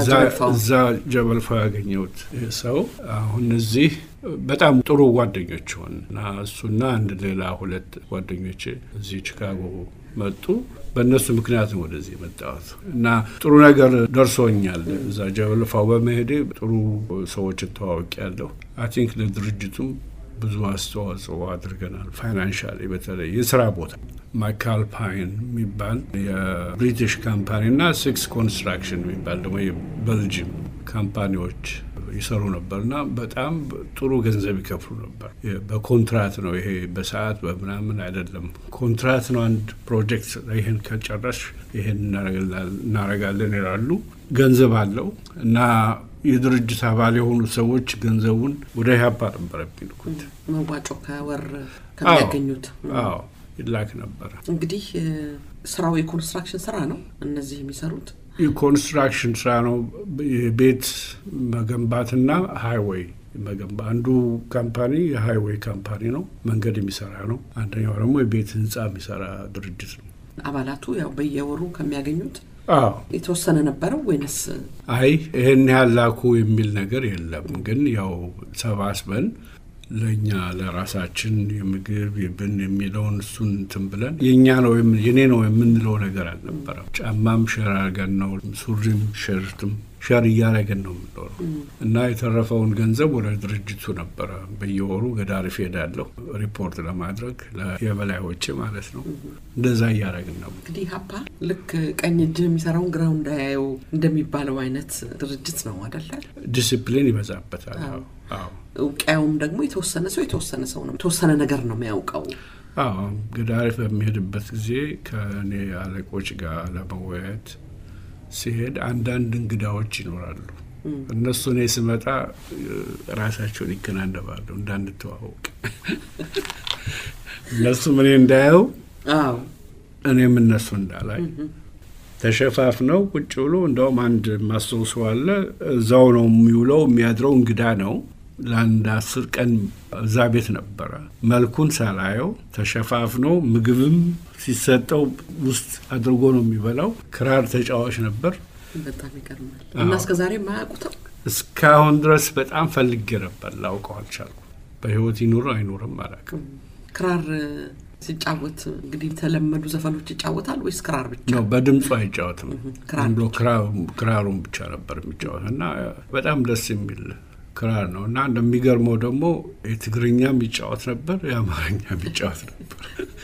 እዛ ጀበልፋ ያገኘሁት ሰው አሁን እዚህ በጣም ጥሩ ጓደኞች ሆን እና እሱና አንድ ሌላ ሁለት ጓደኞች እዚህ ቺካጎ መጡ። በእነሱ ምክንያት ነው ወደዚህ የመጣሁት እና ጥሩ ነገር ደርሶኛል። እዛ ጀበልፋው በመሄዴ ጥሩ ሰዎችን ተዋውቂያለሁ። አይ ቲንክ ለድርጅቱም ብዙ አስተዋጽኦ አድርገናል። ፋይናንሻሊ በተለይ የስራ ቦታ ማካልፓይን የሚባል የብሪቲሽ ካምፓኒ እና ሲክስ ኮንስትራክሽን የሚባል ደግሞ የቤልጅም ካምፓኒዎች ይሰሩ ነበር እና በጣም ጥሩ ገንዘብ ይከፍሉ ነበር። በኮንትራት ነው ይሄ፣ በሰዓት በምናምን አይደለም። ኮንትራት ነው። አንድ ፕሮጀክት ይህን ከጨረሽ ይህን እናረጋለን ይላሉ። ገንዘብ አለው እና የድርጅት አባል የሆኑ ሰዎች ገንዘቡን ወደ ኢህአፓ ነበር የሚልኩት። መዋጮ ከወር ከሚያገኙት አዎ ይላክ ነበረ። እንግዲህ ስራው የኮንስትራክሽን ስራ ነው። እነዚህ የሚሰሩት የኮንስትራክሽን ስራ ነው። የቤት መገንባትና ሃይዌይ መገንባ አንዱ ካምፓኒ የሃይዌይ ካምፓኒ ነው፣ መንገድ የሚሰራ ነው። አንደኛው ደግሞ የቤት ህንፃ የሚሰራ ድርጅት ነው። አባላቱ ያው በየወሩ ከሚያገኙት አዎ የተወሰነ ነበረው ወይንስ? አይ ይህን ያህል ላኩ የሚል ነገር የለም። ግን ያው ሰባስበን ለእኛ ለራሳችን የምግብ የብን የሚለውን እሱን እንትን ብለን የእኛ ነው የኔ ነው የምንለው ነገር አልነበረም። ጫማም ሸር አድርገን ነው፣ ሱሪም ሸርትም ሸር እያደረገን ነው የምንኖረው እና የተረፈውን ገንዘብ ወደ ድርጅቱ ነበረ በየወሩ ገዳሪፍ ሄዳለሁ ሪፖርት ለማድረግ የበላዮቼ ማለት ነው። እንደዛ እያደረግን ነው። እንግዲህ ሀፓ ልክ ቀኝ እጅ የሚሰራውን ግራው እንዳያየው እንደሚባለው አይነት ድርጅት ነው አደለ? ዲሲፕሊን ይበዛበታል። አዎ እውቅያውም ደግሞ የተወሰነ ሰው የተወሰነ ሰው ነው የተወሰነ ነገር ነው የሚያውቀው። አዎ ገዳሪፍ በሚሄድበት ጊዜ ከእኔ አለቆች ጋር ለመወያየት ሲሄድ አንዳንድ እንግዳዎች ይኖራሉ። እነሱ እኔ ስመጣ ራሳቸውን ይከናነባሉ እንዳንተዋወቅ እነሱም እኔ እንዳየው እኔም እነሱ እንዳላይ ተሸፋፍነው ቁጭ ብሎ እንደውም አንድ ማስታውሰው አለ። እዛው ነው የሚውለው የሚያድረው እንግዳ ነው ለአንድ አስር ቀን እዛ ቤት ነበረ። መልኩን ሳላየው ተሸፋፍኖ ምግብም ሲሰጠው ውስጥ አድርጎ ነው የሚበላው። ክራር ተጫዋች ነበር። በጣም ይገርማል። እና እስከ ዛሬ የማያውቁትም እስካሁን ድረስ በጣም ፈልጌ ነበር፣ ላውቀው አልቻልኩም። በህይወት ይኑር አይኑርም አላውቅም። ክራር ሲጫወት እንግዲህ የተለመዱ ዘፈኖች ይጫወታል ወይስ ክራር ብቻ ነው? በድምፁ አይጫወትም። ክራር ዝም ብሎ ክራሩን ብቻ ነበር የሚጫወት እና በጣም ደስ የሚል ክራር ነው እና እንደሚገርመው ደግሞ የትግርኛም ይጫወት ነበር፣ የአማርኛም ይጫወት ነበር።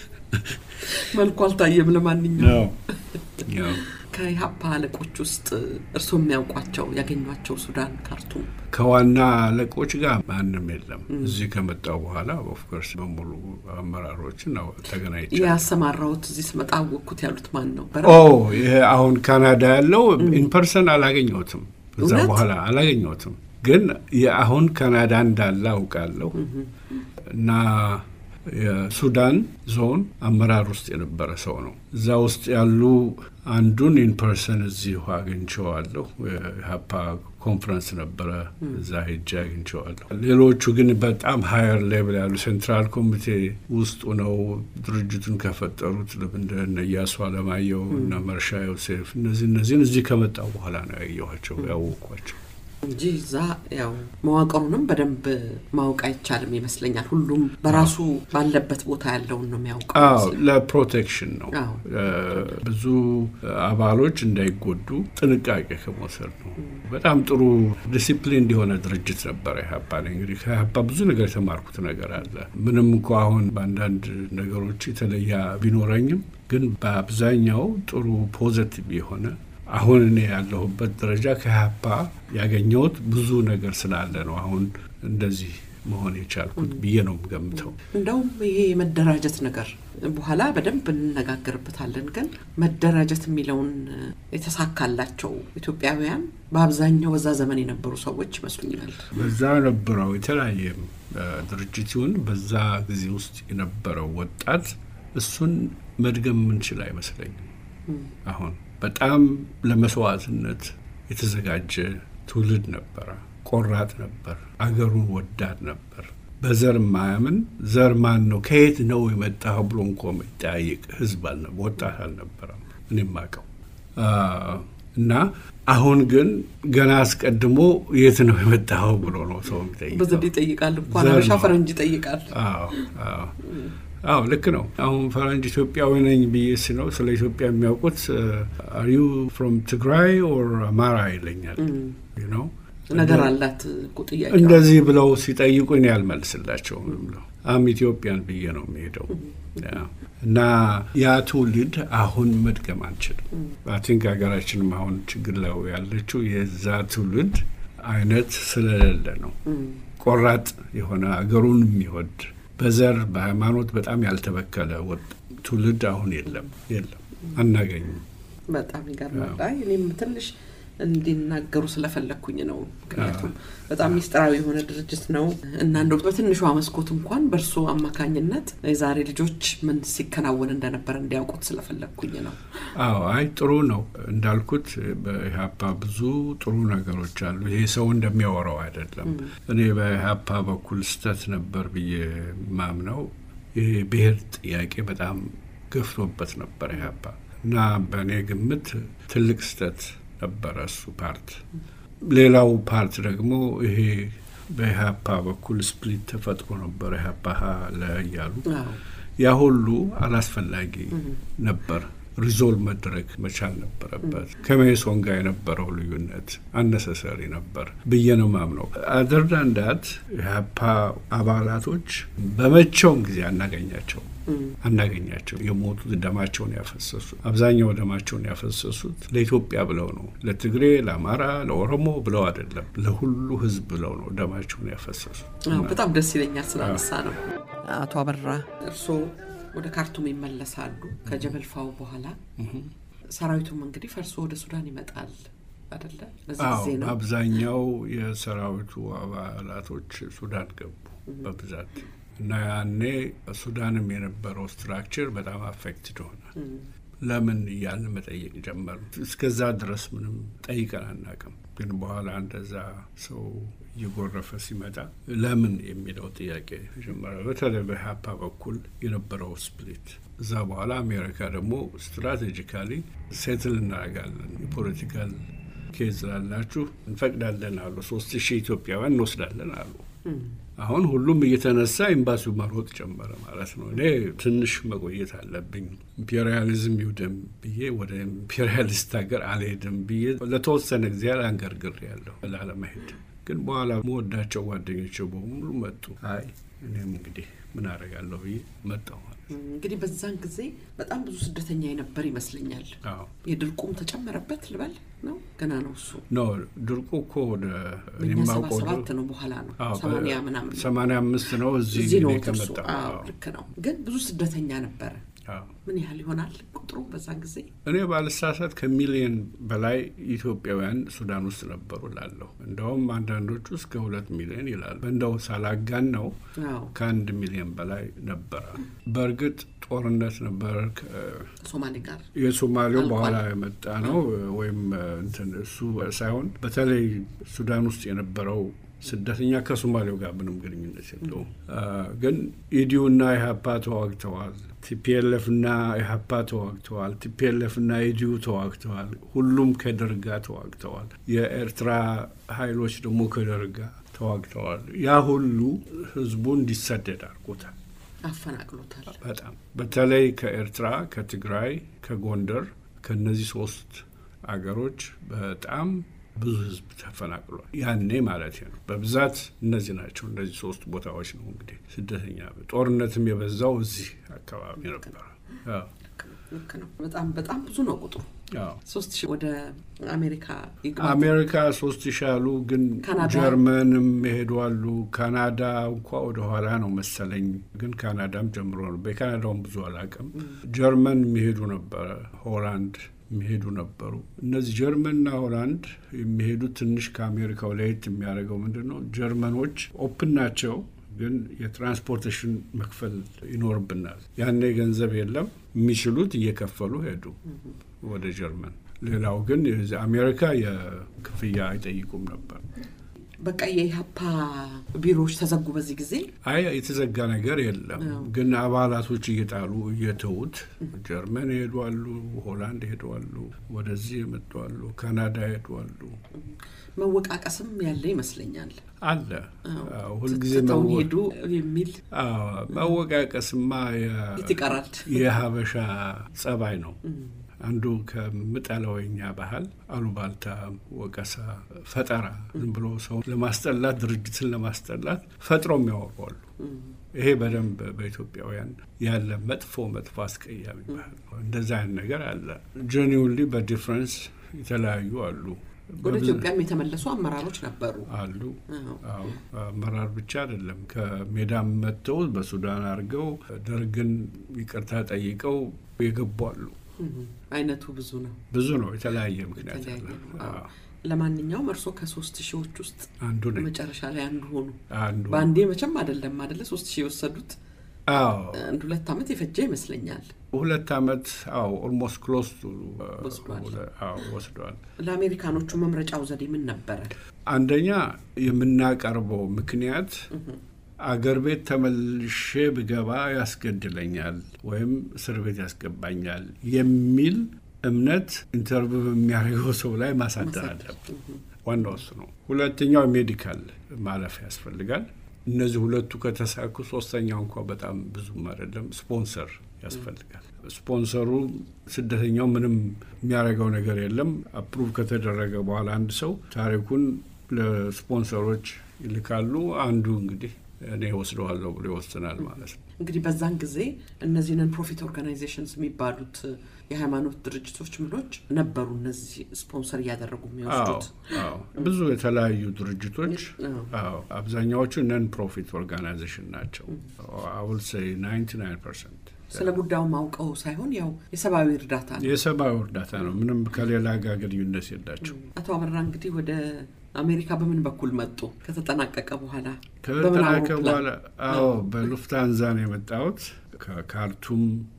መልኩ አልታየም። ለማንኛውም ያው ያው ከኢህአፓ አለቆች ውስጥ እርስዎ የሚያውቋቸው ያገኟቸው ሱዳን ካርቱም ከዋና አለቆች ጋር ማንም የለም። እዚህ ከመጣው በኋላ ኦፍኮርስ በሙሉ አመራሮችን ተገናኝቻለሁ። ያሰማራሁት እዚህ ስመጣ አወቅኩት ያሉት ማን ነው? ኦ ይሄ አሁን ካናዳ ያለው ኢንፐርሰን አላገኘሁትም። እዛ እውነት? በኋላ አላገኘሁትም፣ ግን የአሁን ካናዳ እንዳለ አውቃለሁ እና የሱዳን ዞን አመራር ውስጥ የነበረ ሰው ነው። እዛ ውስጥ ያሉ አንዱን ኢንፐርሰን እዚሁ አግኝቼዋለሁ። የሀፓ ኮንፈረንስ ነበረ፣ እዛ ሄጄ አግኝቼዋለሁ። ሌሎቹ ግን በጣም ሀየር ሌቭል ያሉ ሴንትራል ኮሚቴ ውስጡ ነው ድርጅቱን ከፈጠሩት እንደ እነ ኢያሱ አለማየሁ እና መርሻ ዮሴፍ እነዚህ እነዚህን እዚህ ከመጣው በኋላ ነው ያየኋቸው ያወቅኳቸው። እንጂ እዛ ያው መዋቅሩንም በደንብ ማወቅ አይቻልም ይመስለኛል። ሁሉም በራሱ ባለበት ቦታ ያለውን ነው የሚያውቀው። አዎ ለፕሮቴክሽን ነው። አዎ። ብዙ አባሎች እንዳይጎዱ ጥንቃቄ ከመውሰድ ነው። በጣም ጥሩ ዲሲፕሊን እንዲሆነ ድርጅት ነበረ ኢህአፓ። እኔ እንግዲህ ከኢህአፓ ብዙ ነገር የተማርኩት ነገር አለ። ምንም እንኳ አሁን በአንዳንድ ነገሮች የተለየ ቢኖረኝም ግን በአብዛኛው ጥሩ ፖዘቲቭ የሆነ አሁን እኔ ያለሁበት ደረጃ ከኢህአፓ ያገኘሁት ብዙ ነገር ስላለ ነው አሁን እንደዚህ መሆን የቻልኩት ብዬ ነው የምገምተው። እንደውም ይሄ የመደራጀት ነገር በኋላ በደንብ እንነጋገርበታለን። ግን መደራጀት የሚለውን የተሳካላቸው ኢትዮጵያውያን በአብዛኛው በዛ ዘመን የነበሩ ሰዎች ይመስሉኛል። በዛ ነበረው የተለያየ ድርጅት ይሁን በዛ ጊዜ ውስጥ የነበረው ወጣት እሱን መድገም የምንችል አይመስለኝም። አሁን በጣም ለመስዋዕትነት የተዘጋጀ ትውልድ ነበረ። ቆራጥ ነበር። አገሩን ወዳድ ነበር። በዘር ማያምን ዘር ማን ነው ከየት ነው የመጣው ብሎ እንኳ የሚጠያየቅ ህዝብ አልነበ ወጣት አልነበረም። እኔም አውቀው እና አሁን ግን ገና አስቀድሞ የት ነው የመጣው ብሎ ነው ሰው የሚጠይቀው። በዘዴ ይጠይቃል እንኳን ዘር አበሻ ነው። ፈረንጅ ይጠይቃል። አዎ አዎ አዎ ልክ ነው። አሁን ፈረንጅ ኢትዮጵያዊ ነኝ ብዬ ስለው ስለ ኢትዮጵያ የሚያውቁት አር ዩ ፍሮም ትግራይ ኦር አማራ ይለኛል ነው ነገር አላት እኮ ጥያቄ እንደዚህ ብለው ሲጠይቁኝ ያልመልስላቸው ብለው አም ኢትዮጵያን ብዬ ነው የሚሄደው ያ። እና ያ ትውልድ አሁን መድገም አንችልም። አይ ቲንክ ሀገራችንም አሁን ችግር ላይ ያለችው የዛ ትውልድ አይነት ስለሌለ ነው። ቆራጥ የሆነ አገሩን የሚወድ በዘር በሃይማኖት በጣም ያልተበከለ ወጥ ትውልድ አሁን የለም የለም፣ አናገኝም። በጣም ይገርማል። አይ እኔም ትንሽ እንዲናገሩ ስለፈለግኩኝ ነው። ምክንያቱም በጣም ሚስጥራዊ የሆነ ድርጅት ነው እና እንደው በትንሿ መስኮት እንኳን በእርሶ አማካኝነት የዛሬ ልጆች ምን ሲከናወን እንደነበረ እንዲያውቁት ስለፈለግኩኝ ነው። አዎ አይ ጥሩ ነው እንዳልኩት በኢህአፓ ብዙ ጥሩ ነገሮች አሉ። ይሄ ሰው እንደሚያወራው አይደለም። እኔ በኢህአፓ በኩል ስህተት ነበር ብዬ ማምነው ይሄ ብሔር ጥያቄ በጣም ገፍቶበት ነበር ኢህአፓ እና በእኔ ግምት ትልቅ ስህተት ነበረ እሱ ፓርት። ሌላው ፓርት ደግሞ ይሄ በኢህአፓ በኩል ስፕሊት ተፈጥሮ ነበር ኢህአፓ ሀ ለ እያሉ አዎ ያ ሁሉ አላስፈላጊ ነበር። ሪዞልቭ መደረግ መቻል ነበረበት። ከሜሶን ጋር የነበረው ልዩነት አነሰሰሪ ነበር ብዬ ነው ማምነው። አደርዳንዳት የሀፓ አባላቶች በመቼውም ጊዜ አናገኛቸው አናገኛቸው የሞቱት ደማቸውን ያፈሰሱ አብዛኛው ደማቸውን ያፈሰሱት ለኢትዮጵያ ብለው ነው። ለትግሬ፣ ለአማራ፣ ለኦሮሞ ብለው አይደለም፣ ለሁሉ ሕዝብ ብለው ነው ደማቸውን ያፈሰሱ። አዎ፣ በጣም ደስ ይለኛል ስላነሳ ነው። አቶ አበራ እርስዎ ወደ ካርቱም ይመለሳሉ ከጀበልፋው በኋላ ሰራዊቱም እንግዲህ ፈርሶ ወደ ሱዳን ይመጣል አደለ? በዚህ አዎ ጊዜ ነው በአብዛኛው የሰራዊቱ አባላቶች ሱዳን ገቡ በብዛት እና ያኔ ሱዳንም የነበረው ስትራክቸር በጣም አፌክትድ ሆነ። ለምን እያልን መጠየቅ ጀመሩ። እስከዛ ድረስ ምንም ጠይቀን አናውቅም። ግን በኋላ እንደዛ ሰው እየጎረፈ ሲመጣ ለምን የሚለው ጥያቄ ጀመረ። በተለይ በኢህአፓ በኩል የነበረው ስፕሊት እዛ በኋላ አሜሪካ ደግሞ ስትራቴጂካሊ ሴትል እናደርጋለን የፖለቲካል ኬዝ ላላችሁ እንፈቅዳለን አሉ። ሶስት ሺህ ኢትዮጵያውያን እንወስዳለን አሉ። አሁን ሁሉም እየተነሳ ኤምባሲው መሮጥ ጀመረ ማለት ነው። እኔ ትንሽ መቆየት አለብኝ ኢምፔሪያሊዝም ይውደም ብዬ ወደ ኢምፔሪያሊስት ሀገር አልሄድም ብዬ ለተወሰነ ጊዜ አንገርግር ያለሁ ላለመሄድ ግን በኋላ መወዳቸው ጓደኞች በሙሉ መጡ። አይ እኔም እንግዲህ ምን አደርጋለሁ ብዬ መጣሁ። እንግዲህ በዛን ጊዜ በጣም ብዙ ስደተኛ የነበር ይመስለኛል። አዎ የድርቁም ተጨመረበት ልበል ነው ገና ነው እሱ ኖ ድርቁ እኮ ወደ እኛ ሰባ የማውቀው ሰባት ነው በኋላ ነው አዎ፣ ሰማንያ ምናምን ነው። ሰማንያ አምስት ነው እዚህ እዚህ ነው እኔ ጥርሱ። ከመጣሁ። አዎ አዎ፣ ልክ ነው። ግን ብዙ ስደተኛ ነበረ። አዎ። ምን ያህል ይሆናል ቁጥሩ በዛን ጊዜ? እኔ ባልሳሳት ከሚሊዮን በላይ ኢትዮጵያውያን ሱዳን ውስጥ ነበሩ ላለሁ እንደውም አንዳንዶቹ እስከ ሁለት ሚሊዮን ይላሉ። እንደው ሳላጋን ነው አዎ ከአንድ ሚሊዮን በላይ ነበረ። በእርግጥ ጦርነት ነበር። ከ- ከሶማሌ ጋር የሶማሌው አልቋል። በኋላ የመጣ ነው ወይም እንትን እሱ ሳይሆን በተለይ ሱዳን ውስጥ የነበረው ስደተኛ ከሶማሌው ጋር ምንም ግንኙነት የለውም። አ፣ ግን ኢዲዩና ኢህአፓ ተዋግተዋል። ቲፒኤልኤፍ እና ኢህአፓ ተዋግተዋል። ቲፒኤልኤፍ እና ኢዲዩ ተዋግተዋል። ሁሉም ከደርግ ጋር ተዋግተዋል። የኤርትራ ኃይሎች ደግሞ ከደርግ ጋር ተዋግተዋል። ያ ሁሉ ህዝቡ እንዲሰደድ አድርጎታል። አፈናቅሎታል። በጣም በተለይ ከኤርትራ፣ ከትግራይ፣ ከጎንደር ከነዚህ ሶስት አገሮች በጣም ብዙ ህዝብ ተፈናቅሏል። ያኔ ማለት ነው። በብዛት እነዚህ ናቸው። እነዚህ ሶስት ቦታዎች ነው እንግዲህ ስደተኛ ጦርነትም የበዛው እዚህ አካባቢ ነበረ። አዎ፣ ልክ ነው። በጣም በጣም ብዙ ነው ቁጥሩ። አዎ። ሶስት ሺህ ወደ አሜሪካ ይግባ። አሜሪካ ሶስት ሺህ አሉ፣ ግን ካናዳ? ጀርመንም ይሄዱ አሉ። ካናዳ እንኳ ወደ ኋላ ነው መሰለኝ፣ ግን ካናዳም ጀምሮ ነው። በካናዳውም ብዙ አላውቅም። ጀርመን የሚሄዱ ነበረ፣ ሆላንድ የሚሄዱ ነበሩ። እነዚህ ጀርመንና ሆላንድ የሚሄዱት ትንሽ ከአሜሪካው ለየት የሚያደርገው ምንድን ነው? ጀርመኖች ኦፕን ናቸው ግን የትራንስፖርቴሽን መክፈል ይኖርብናል። ያኔ ገንዘብ የለም። የሚችሉት እየከፈሉ ሄዱ ወደ ጀርመን። ሌላው ግን የዚህ አሜሪካ የክፍያ አይጠይቁም ነበር። በቃ የኢህአፓ ቢሮዎች ተዘጉ በዚህ ጊዜ። አይ የተዘጋ ነገር የለም። አዎ። ግን አባላቶች እየጣሉ እየተዉት ጀርመን ይሄዷሉ፣ ሆላንድ ይሄዷሉ፣ ወደዚህ የመጧሉ፣ ካናዳ ይሄዷሉ። መወቃቀስም ያለ ይመስለኛል። አለ አዎ። አዎ፣ ሁልጊዜ ትተውን መወ- ሄዱ የሚል አዎ፣ መወቃቀስማ የ- የት ይቀራል? የሀበሻ ጸባይ ነው። አንዱ ከምጠላው የኛ ባህል አሉባልታ፣ ወቀሳ፣ ፈጠራ ዝም ብሎ ሰው ለማስጠላት ድርጅትን ለማስጠላት ፈጥረው የሚያወሯሉ። ይሄ በደንብ በኢትዮጵያውያን ያለ መጥፎ መጥፎ አስቀያሚ ባህል ነው። እንደዛ አይነት ነገር አለ። ጀኒውንሊ በዲፍረንስ የተለያዩ አሉ ወደ በብዙ- ኢትዮጵያም የተመለሱ አመራሮች ነበሩ። አሉ። አዎ። አዎ አመራር ብቻ አይደለም። ከሜዳም መጥተው በሱዳን አድርገው ደርግን ይቅርታ ጠይቀው የገቡ አሉ። እም፣ አይነቱ ብዙ ነው። ብዙ ነው። የተለያየ ምክንያት አለ። የተለያየ ነው። አዎ። አዎ፣ ለማንኛውም እርስዎ ከሶስት ሺዎች ውስጥ አንዱ ነኝ። መጨረሻ ላይ አንዱ ሆኑ። አንዱ በአንዴ መቼም አይደለም አደለ? ሶስት ሺህ የወሰዱት አዎ አንድ ሁለት ዓመት የፈጀ ይመስለኛል። ሁለት ዓመት አዎ ኦልሞስት ክሎስ ወስዷል። ወስዷል። ለአሜሪካኖቹ መምረጫው ዘዴ ምን ነበረ? አንደኛ የምናቀርበው ምክንያት አገር ቤት ተመልሼ ብገባ ያስገድለኛል ወይም እስር ቤት ያስገባኛል የሚል እምነት ኢንተርቪው በሚያደርገው ሰው ላይ ማሳደር አለብን። ዋናው እሱ ነው። ሁለተኛው ሜዲካል ማለፍ ያስፈልጋል። እነዚህ ሁለቱ ከተሳኩ ሶስተኛው እንኳ በጣም ብዙም አይደለም፣ ስፖንሰር ያስፈልጋል። ስፖንሰሩ ስደተኛው ምንም የሚያደርገው ነገር የለም። አፕሩቭ ከተደረገ በኋላ አንድ ሰው ታሪኩን ለስፖንሰሮች ይልካሉ። አንዱ እንግዲህ እኔ ወስደዋለሁ ብሎ ይወስናል ማለት ነው። እንግዲህ በዛን ጊዜ እነዚህ ነን ፕሮፊት ኦርጋናይዜሽንስ የሚባሉት የሃይማኖት ድርጅቶች ምሎች ነበሩ። እነዚህ ስፖንሰር እያደረጉ አዎ የሚወስዱት አዎ፣ ብዙ የተለያዩ ድርጅቶች አዎ። አዎ፣ አብዛኛዎቹ ነን ፕሮፊት ኦርጋናይዜሽን ናቸው። አውል ሴይ 99 ፐርሰንት ስለ ጉዳዩ ማውቀው ሳይሆን ያው የሰብአዊ እርዳታ ነው። የሰብአዊ እርዳታ ነው። ምንም ከሌላ ጋር ግንኙነት የላቸው። አቶ አበራ እንግዲህ ወደ አሜሪካ በምን በኩል መጡ? ከተጠናቀቀ በኋላ በምን ከተጠናቀ አውሮፕላን? በኋላ አዎ በሉፍታንዛ ነው የመጣሁት። ከካርቱም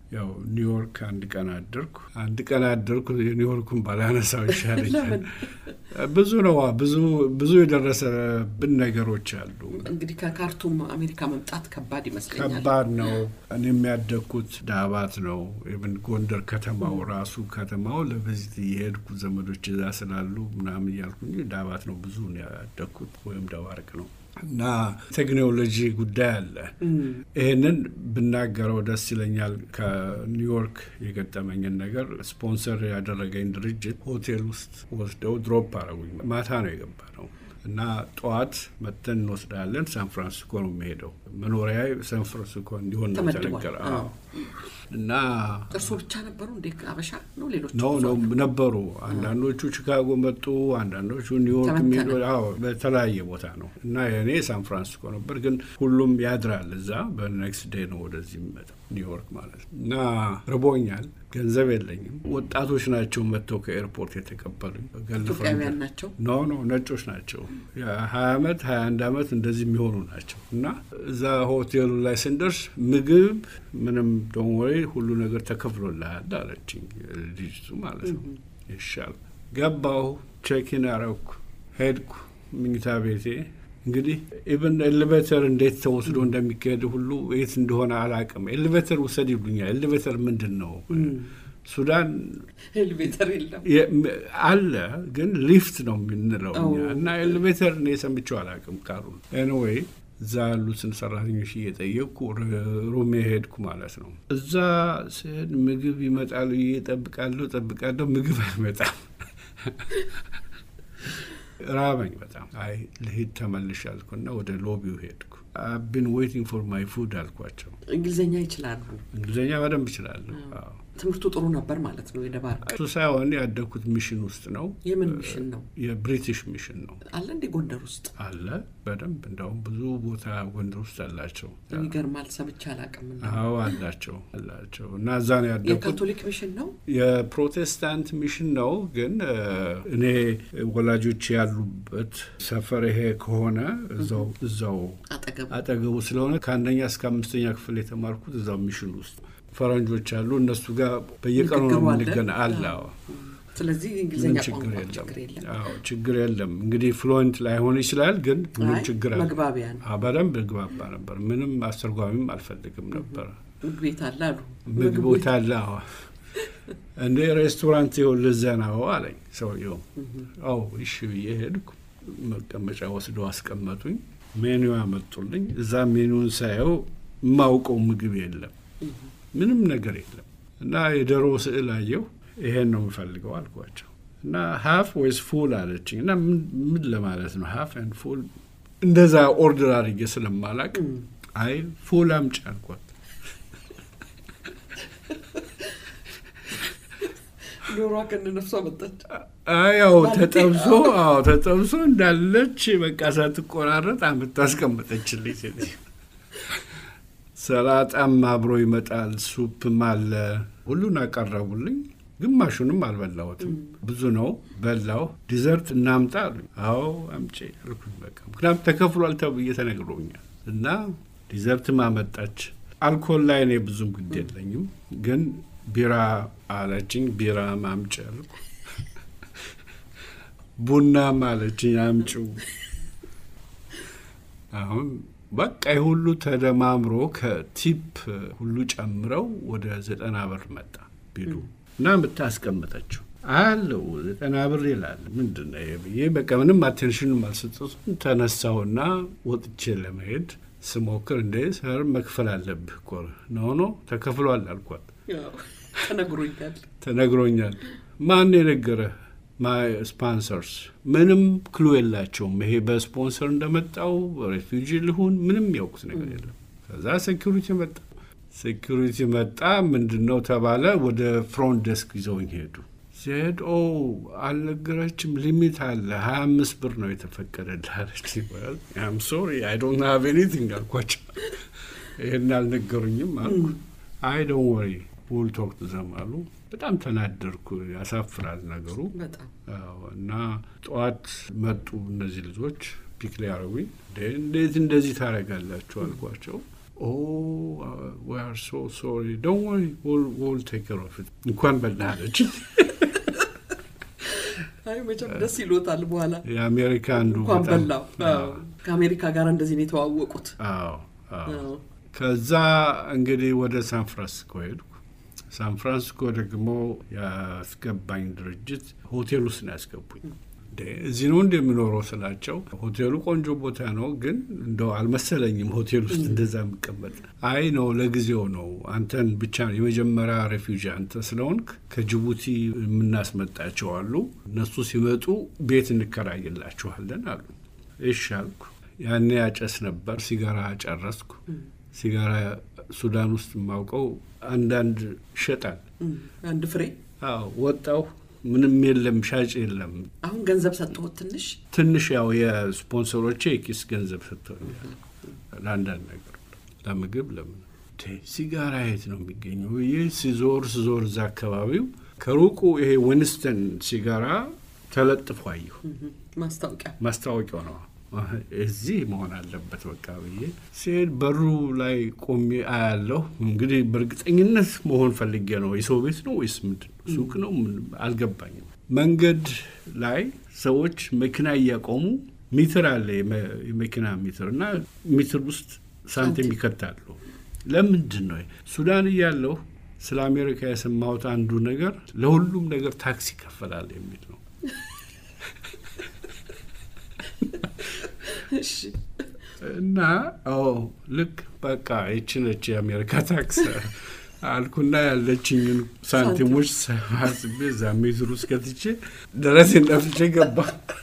ያው ኒውዮርክ አንድ ቀን አደርኩ። አንድ ቀን አደርኩ። የኒውዮርኩን ባላነሳው ይሻለኛል። ብዙ ነው ብዙ ብዙ የደረሰብን ነገሮች አሉ። እንግዲህ ከካርቱም አሜሪካ መምጣት ከባድ ይመስለኛል። ከባድ ነው። እኔ የሚያደግኩት ዳባት ነው። ኢቭን ጎንደር ከተማው ራሱ ከተማው ለቪዚት እየሄድኩ ዘመዶች እዛ ስላሉ ምናምን እያልኩኝ ዳባት ነው ብዙ ያደግኩት ወይም ደባርቅ ነው እና ቴክኖሎጂ ጉዳይ አለ። ይህንን ብናገረው ደስ ይለኛል። ከኒውዮርክ የገጠመኝን ነገር ስፖንሰር ያደረገኝ ድርጅት ሆቴል ውስጥ ወስደው ድሮፕ አረጉኝ። ማታ ነው የገባ ነው እና ጠዋት መጥተን እንወስዳለን። ሳን ፍራንሲስኮ ነው የሚሄደው። መኖሪያ ሳን ፍራንሲስኮ እንዲሆን ነው ተነገረ። እና እርሶ ብቻ ነበሩ እንዴ? አበሻ ነው ሌሎች ነው ነው ነበሩ። አንዳንዶቹ ቺካጎ መጡ፣ አንዳንዶቹ ኒውዮርክ የሚሄዱ በተለያየ ቦታ ነው። እና የእኔ ሳን ፍራንሲስኮ ነበር፣ ግን ሁሉም ያድራል እዛ። በኔክስት ዴይ ነው ወደዚህ የሚመጣው ኒውዮርክ ማለት ነው። እና ርቦኛል፣ ገንዘብ የለኝም። ወጣቶች ናቸው መጥተው ከኤርፖርት የተቀበሉኝ። ኢትዮጵያውያን ናቸው? ኖ ኖ ነጮች ናቸው። ሀያ አመት ሀያ አንድ አመት እንደዚህ የሚሆኑ ናቸው። እና እዛ ሆቴሉ ላይ ስንደርስ ምግብ ምንም ደሞሬ ሁሉ ነገር ተከፍሎልሃል አለችኝ ልጅቱ ማለት ነው። ይሻል ገባሁ፣ ቼኪን አረኩ፣ ሄድኩ ምኝታ ቤቴ እንግዲህ ኢቨን ኤሌቬተር እንዴት ተወስዶ እንደሚካሄድ ሁሉ የት እንደሆነ አላቅም። ኤሌቬተር ውሰድ ይሉኛል። ኤሌቬተር ምንድን ነው? ሱዳን ኤሌቬተር የለም አለ፣ ግን ሊፍት ነው የምንለው እኛ እና ኤሌቬተር እኔ ሰምቼው አላቅም ቃሉን። ኤኒዌይ እዛ ያሉትን ሰራተኞች እየጠየቅኩ ሩሜ ሄድኩ ማለት ነው። እዛ ስሄድ ምግብ ይመጣሉ ብዬ እጠብቃለሁ እጠብቃለሁ፣ ምግብ አይመጣም። ራበኝ በጣም። አይ ልሂድ ተመልሽ አልኩና ወደ ሎቢው ሄድኩ። አቢን ዌይቲንግ ፎር ማይ ፉድ አልኳቸው። እንግሊዝኛ ይችላሉ? እንግሊዝኛ በደንብ ይችላለሁ። ትምህርቱ ጥሩ ነበር ማለት ነው። የደባርቅ እሱ ሳይሆን ያደግኩት ሚሽን ውስጥ ነው። የምን ሚሽን ነው? የብሪቲሽ ሚሽን ነው። አለ እንዴ ጎንደር ውስጥ? አለ በደንብ እንደውም ብዙ ቦታ ጎንደር ውስጥ አላቸው። የሚገርማል። ሰምቼ አላውቅም። አዎ አላቸው አላቸው። እና እዛ ነው ያደግኩት። የካቶሊክ ሚሽን ነው? የፕሮቴስታንት ሚሽን ነው። ግን እኔ ወላጆች ያሉበት ሰፈር ይሄ ከሆነ እዛው እዛው አጠገቡ አጠገቡ ስለሆነ ከአንደኛ እስከ አምስተኛ ክፍል የተማርኩት እዛው ሚሽን ውስጥ ፈረንጆች አሉ። እነሱ ጋር በየቀኑ ነው የምንገና አለ። ስለዚህ እንግሊዝኛ ቋንቋ ችግር የለም። አዎ ችግር የለም። እንግዲህ ፍሉዌንት ላይሆን ይችላል፣ ግን ምንም ችግር አለ። መግባቢያ ነው። በደንብ እግባባ ነበር። ምንም አስተርጓሚም አልፈልግም ነበር። ምግብ ቤት አለ አሉ። ምግብ ቤት አለ። አዎ እንደ ሬስቶራንት ይኸውልህ እዚያ ነው አለኝ ሰውየው። አዎ እሺ ብዬ ሄድኩ። መቀመጫ ወስደው አስቀመጡኝ። ሜኑ ያመጡልኝ። እዛ ሜኑን ሳየው የማውቀው ምግብ የለም ምንም ነገር የለም። እና የዶሮ ስዕል አየሁ። ይሄን ነው የምፈልገው አልኳቸው። እና ሀፍ ወይስ ፉል አለችኝ። እና ምን ለማለት ነው ሀፍ ኤንድ ፉል? እንደዛ ኦርደር አድርጌ ስለማላቅ አይ ፉል አምጪ አልኳት። ዶሯ ከነነፍሷ መጣች። ያው ተጠብሶ አዎ ተጠብሶ እንዳለች በቃ ሳትቆራረጥ አምጥታ አስቀመጠችልኝ ሴትዮ። ሰላጣም አብሮ ይመጣል፣ ሱፕም አለ። ሁሉን አቀረቡልኝ። ግማሹንም አልበላሁትም። ብዙ ነው በላው። ዲዘርት እናምጣ አሉኝ። አዎ አምጪ አልኩኝ። በቃ ምክንያቱም ተከፍሏል ተብዬ ተነግሮኛል። እና ዲዘርትም አመጣች። አልኮል ላይ እኔ ብዙም ግድ የለኝም፣ ግን ቢራ አለችኝ። ቢራ አምጪ አልኩ። ቡናም አለችኝ አምጪው። አሁን በቃ የሁሉ ተደማምሮ ከቲፕ ሁሉ ጨምረው ወደ ዘጠና ብር መጣ ቢሉ እና የምታስቀምጠችው አለው ዘጠና ብር ይላል። ምንድን ነው ብዬ በቃ ምንም አቴንሽንም አልሰጠቱም። ተነሳውና ወጥቼ ለመሄድ ስሞክር እንደ ሰር መክፈል አለብህ እኮ ነው ኖ ተከፍሏል አልኳት። ተነግሮኛል ተነግሮኛል። ማን የነገረህ? ማይ ስፖንሰርስ ምንም ክሉ የላቸውም። ይሄ በስፖንሰር እንደመጣው ሬፊውጂ ልሁን ምንም ያውቁት ነገር የለም። ከዛ ሴኪሪቲ መጣ። ሴኪሪቲ መጣ። ምንድን ነው ተባለ። ወደ ፍሮንት ዴስክ ይዘውኝ ሄዱ። ሲሄድ ኦ አልነገረችም፣ ሊሚት አለ ሀያ አምስት ብር ነው የተፈቀደልህ አለች። አም ሶሪ አይ ዶንት ሃቭ ኤኒቲንግ አልኳቸው። ይህን አልነገሩኝም አልኩ። አይ ዶንት ወሪ ዊል ቶክ ቱ ዘም አሉ። በጣም ተናደርኩ። ያሳፍራል ነገሩ እና ጠዋት መጡ እነዚህ ልጆች ፒክ ሊያረጉኝ። እንዴት እንደዚህ ታደርጋላችሁ አልኳቸው። ኦ ዊ አር ሶ ሶሪ ዶንት ወሪ ዊል ቴክ ኬር ኦፍ ኢት እንኳን በላህ አለች። አይ መቼም ደስ ይሎታል። በኋላ የአሜሪካ አንዱ እንኳን በጣም- በላው። አዎ። ከአሜሪካ ጋር እንደዚህ ነው የተዋወቁት። አዎ አዎ። አዎ። ከዛ እንግዲህ ወደ ሳን ፍራንሲስኮ ሄድኩ። ሳን ፍራንሲስኮ ደግሞ ያስገባኝ ድርጅት ሆቴል ውስጥ ነው ያስገቡኝ። እንዴ እዚህ ነው እንደ የምኖረው ስላቸው፣ ሆቴሉ ቆንጆ ቦታ ነው፣ ግን እንደው አልመሰለኝም ሆቴል ውስጥ እንደዛ የምቀመጥ። አይ ነው ለጊዜው ነው፣ አንተን ብቻ ነው የመጀመሪያ ሬፊውጂ አንተ ስለሆንክ ከጅቡቲ የምናስመጣቸው አሉ፣ እነሱ ሲመጡ ቤት እንከራይላችኋለን አሉ። እሺ አልኩ። ያኔ ያጨስ ነበር፣ ሲጋራ ጨረስኩ። ሲጋራ ሱዳን ውስጥ የማውቀው አንዳንድ ይሸጣል። እም፣ አንድ ፍሬ አዎ ወጣው፣ ምንም የለም፣ ሻጭ የለም። አሁን ገንዘብ ሰጥቶት ትንሽ ትንሽ ያው የስፖንሰሮቼ የኪስ ገንዘብ ሰጥተውኛል ለአንዳንድ ነገር፣ ለምግብ ለምን። ቴ ሲጋራ የት ነው የሚገኘው ብዬ ሲዞር ሲዞር እዛ አካባቢው ከሩቁ ይሄ ዊንስተን ሲጋራ ተለጥፎ አየሁ። እም፣ ማስታወቂያ ማስታወቂያው ነው እዚህ መሆን አለበት በቃ ብዬ ሲሄድ በሩ ላይ ቆሜ አያለሁ። እንግዲህ በእርግጠኝነት መሆን ፈልጌ ነው። የሰው ቤት ነው ወይስ ምንድን ነው? ሱቅ ነው? ምን አልገባኝም። መንገድ ላይ ሰዎች መኪና እያቆሙ ሚትር አለ፣ የመ- የመኪና ሚትር እና ሚትር ውስጥ ሳንቲም ይከታሉ። ለምንድን ነው ሱዳን እያለሁ ስለ አሜሪካ የሰማሁት አንዱ ነገር ለሁሉም ነገር ታክስ ይከፈላል የሚል ነው። እሺ እና ኦ ልክ በቃ ይቺ ነች የአሜሪካ ታክስ አልኩና ያለችኝን ሳንቲሞች ሰባስቤ እዛ ሜትር ውስጥ ከትቼ ደረሴን ነፍቼ ገባ።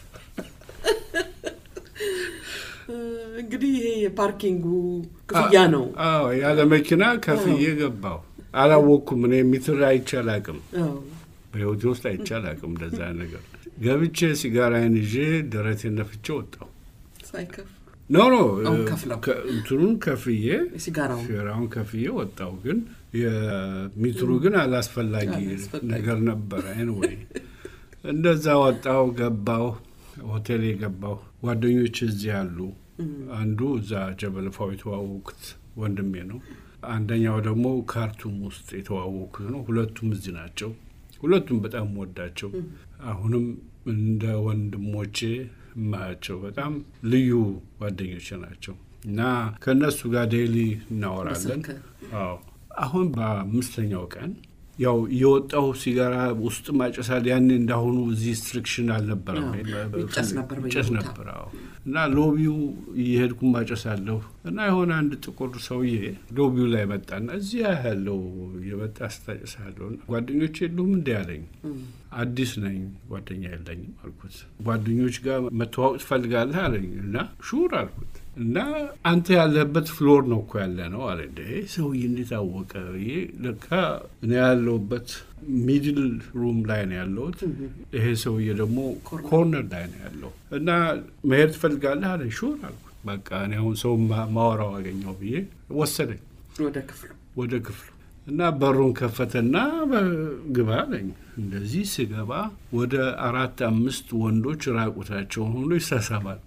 እ፣ እንግዲህ ይሄ የፓርኪንጉ ክፍያ ነው። አዎ ያለ መኪና ከፍዬ ገባው። አላወቅኩም። እኔ ሜትር አይቼ አላቅም፣ አዎ። በህይወቴ ውስጥ አይቼ አላቅም እንደዛ ነገር። ገብቼ ሲጋራዬን ይዤ ደረቴን ነፍቼ ወጣው። ሳይከፍ ኖ ኖ አሁን ከፍለው። ከ- እንትኑን ከፍዬ ሲጋራው ሴራውን ከፍዬ ወጣው። ግን የሚትሩ ግን አላስፈላጊ አላስፈላጊ። ነገር ነበረ። ኤንወይ እንደዛ ወጣው፣ ገባው፣ ሆቴል የገባው ጓደኞች እዚህ አሉ። አንዱ እዛ ጀበልፋው የተዋወቁት ወንድሜ ነው። አንደኛው ደግሞ ካርቱም ውስጥ የተዋወቁት ነው። ሁለቱም እዚህ ናቸው። ሁለቱም በጣም ወዳቸው አሁንም እንደ ወንድሞቼ የማያቸው በጣም ልዩ ጓደኞቼ ናቸው እና ከእነሱ ጋር ዴይሊ እናወራለን። በስልክ አዎ አሁን በአምስተኛው ቀን ያው የወጣው ሲጋራ ውስጥ ማጨሳል። ያኔ እንዳሁኑ እዚህ ስትሪክሽን አልነበረም። አዎ፣ ይጨስ ነበር ይጨስ በየቦታው። ነበር። አዎ እና ሎቢው እየሄድኩ ማጨሳለሁ እና የሆነ አንድ ጥቁር ሰውዬ ሎቢው ላይ መጣና እዚህ ያለው የመጣ ስታጨሳለሁ ጓደኞች የሉም እንዲ ያለኝ አዲስ ነኝ ጓደኛ የለኝም አልኩት። ጓደኞች ጋር መተዋወቅ ትፈልጋለህ አለኝ እና ሹር አልኩት እና አንተ ያለህበት ፍሎር ነው እኮ ያለ ነው አለ። እንደ ሰውዬ እንዴት አወቀ ብዬ ለካ እኔ ያለሁበት ሚድል ሩም ላይ ነው ያለሁት። ይሄ ሰውዬ ደግሞ ኮርነር ላይ ነው ያለው እና መሄድ ትፈልጋለህ አለ። ሹር አልኩት። በቃ እኔ አሁን ሰው ማ- ማወራው አገኘው ብዬ ወሰደኝ ወደ ክፍሉ ወደ ክፍሉ እና በሩን ከፈተና ግባ አለኝ። እንደዚህ ስገባ ወደ አራት አምስት ወንዶች ራቁታቸውን ሆኖ ይሳሳባሉ።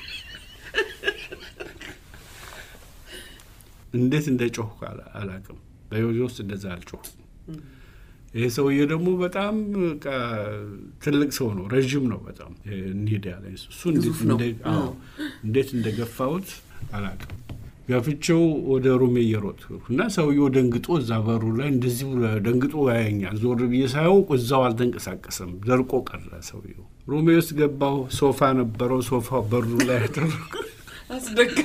እንዴት እንደ ጮህኩ አላ- አላቅም። በህይወቴ ውስጥ እንደዛ አልጮህም። ይሄ ሰውዬ ደግሞ በጣም በቃ ትልቅ ሰው ነው፣ ረዥም ነው በጣም እንሂድ ያለኝ እሱ እንዴት ግዙፍ ነው። እንደ- አዎ፣ እንዴት እንደገፋሁት አላቅም። ገፍቼው ወደ ሩሜ እየሮጥኩ እና ሰውየው ደንግጦ እዛ በሩ ላይ እንደዚህ ብሎ ደንግጦ ያየኛል። ዞር ብዬ ሳየው እዛው አልተንቀሳቀሰም፣ ደርቆ ቀረ ሰውየው። ሩሜ ውስጥ ገባሁ። ሶፋ ነበረው። ሶፋ በሩ ላይ አደረኩ። አስደግፍ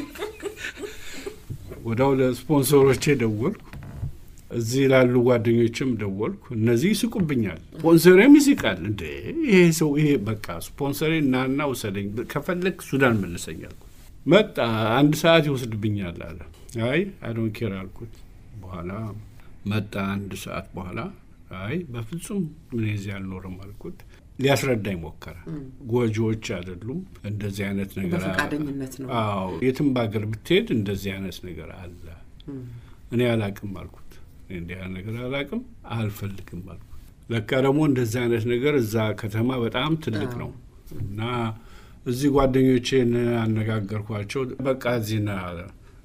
ወዲያው ለስፖንሰሮቼ ደወልኩ። እዚህ ላሉ ጓደኞችም ደወልኩ። እነዚህ ይስቁብኛል፣ ስፖንሰሬም ይስቃል። እንደ ይሄ ሰው ይሄ በቃ ስፖንሰሬ እናና ውሰደኝ፣ ከፈለግ ሱዳን መልሰኝ አልኩት። መጣ። አንድ ሰዓት ይወስድብኛል አለ። አይ አዶን ኬር አልኩት። በኋላ መጣ። አንድ ሰዓት በኋላ አይ በፍጹም ምን እዚህ አልኖርም አልኩት። ሊያስረዳኝ ሞከረ። ጎጂዎች አይደሉም እንደዚህ አይነት ነገር በፈቃደኝነት ነው። አዎ የትም በሀገር ብትሄድ እንደዚህ አይነት ነገር አለ። እኔ አላቅም አልኩት። እኔ እንዲህ አይነት ነገር አላቅም አልፈልግም አልኩት። ለካ ደግሞ እንደዚህ አይነት ነገር እዛ ከተማ በጣም ትልቅ ነው እና እዚህ ጓደኞቼን አነጋገርኳቸው። በቃ እዚህ ና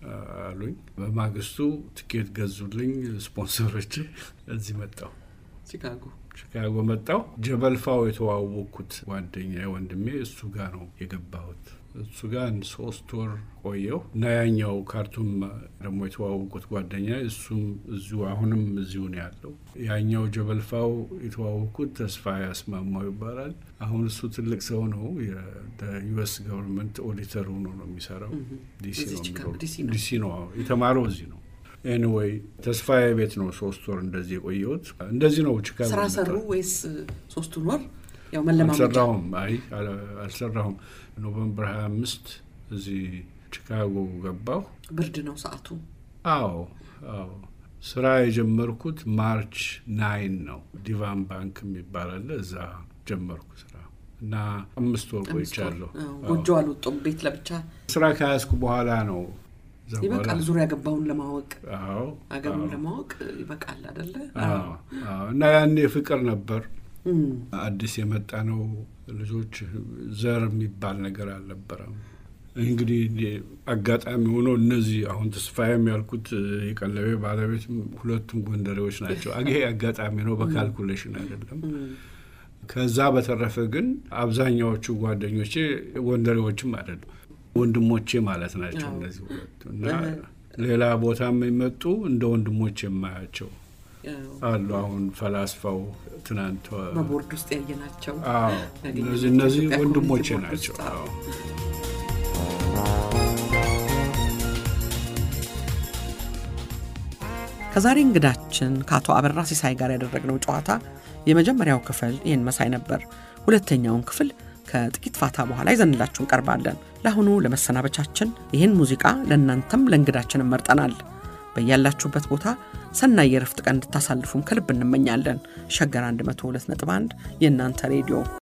አሉኝ። በማግስቱ ትኬት ገዙልኝ ስፖንሰሮች። እዚህ መጣሁ ቺካጎ ቺካጎ መጣሁ። ጀበልፋው የተዋወቅኩት ጓደኛ ወንድሜ እሱ ጋር ነው የገባሁት። እሱ ጋር አንድ ሶስት ወር ቆየሁ እና ያኛው ካርቱም ደግሞ የተዋወቁት ጓደኛ እሱም እዚሁ አሁንም እዚሁ ነው ያለው። ያኛው ጀበልፋው የተዋወቁት ተስፋ ያስማማው ይባላል። አሁን እሱ ትልቅ ሰው ነው። የዩኤስ ገቨርንመንት ኦዲተር ሆኖ ነው የሚሰራው። ዲሲ ነው ዲሲ ነው የተማረው እዚህ ነው። ኤኒዌይ ተስፋዬ ቤት ነው ሶስት ወር እንደዚህ የቆየሁት። እንደዚህ ነው ቺካጎ ስራ ሰሩ ወይስ ሶስቱን ወር ያው መለማመጃ? አልሰራሁም። አይ አልሰራሁም። ኖቨምበር ሀያ አምስት እዚህ ቺካጎ ገባሁ። ብርድ ነው ሰዓቱ። አዎ አዎ። ስራ የጀመርኩት ማርች ናይን ነው። ዲቫን ባንክ የሚባል አለ። እዛ ጀመርኩ ስራ እና አምስት ወር ቆይቻለሁ። ጎጆ አልወጡም። ቤት ለብቻ ስራ ከያዝኩ በኋላ ነው ይበቃል። ዙሪያ ገባውን ለማወቅ አዎ አገሩን ለማወቅ ይበቃል አደለ? እና ያኔ ፍቅር ነበር። አዲስ የመጣ ነው ልጆች ዘር የሚባል ነገር አልነበረም። እንግዲህ አጋጣሚ ሆኖ እነዚህ አሁን ተስፋዬም ያልኩት የቀለቤ ባለቤት ሁለቱም ጎንደሬዎች ናቸው። ይሄ አጋጣሚ ነው፣ በካልኩሌሽን አይደለም። ከዛ በተረፈ ግን አብዛኛዎቹ ጓደኞቼ ጎንደሬዎችም አይደሉም፣ ወንድሞቼ ማለት ናቸው እነዚህ ሁለቱ እና ሌላ ቦታ የሚመጡ እንደ ወንድሞቼ የማያቸው አሉ። አሁን ፈላስፋው ትናንት በቦርድ ውስጥ ያየናቸው እነዚህ እነዚህ ወንድሞቼ ናቸው። ከዛሬ እንግዳችን ከአቶ አበራ ሲሳይ ጋር ያደረግነው ጨዋታ የመጀመሪያው ክፍል ይህን መሳይ ነበር። ሁለተኛውን ክፍል ከጥቂት ፋታ በኋላ ይዘንላችሁ እንቀርባለን። ለአሁኑ ለመሰናበቻችን ይህን ሙዚቃ ለእናንተም ለእንግዳችንም መርጠናል። በያላችሁበት ቦታ ሰናይ የረፍት ቀን እንድታሳልፉም ከልብ እንመኛለን። ሸገር 102.1 የእናንተ ሬዲዮ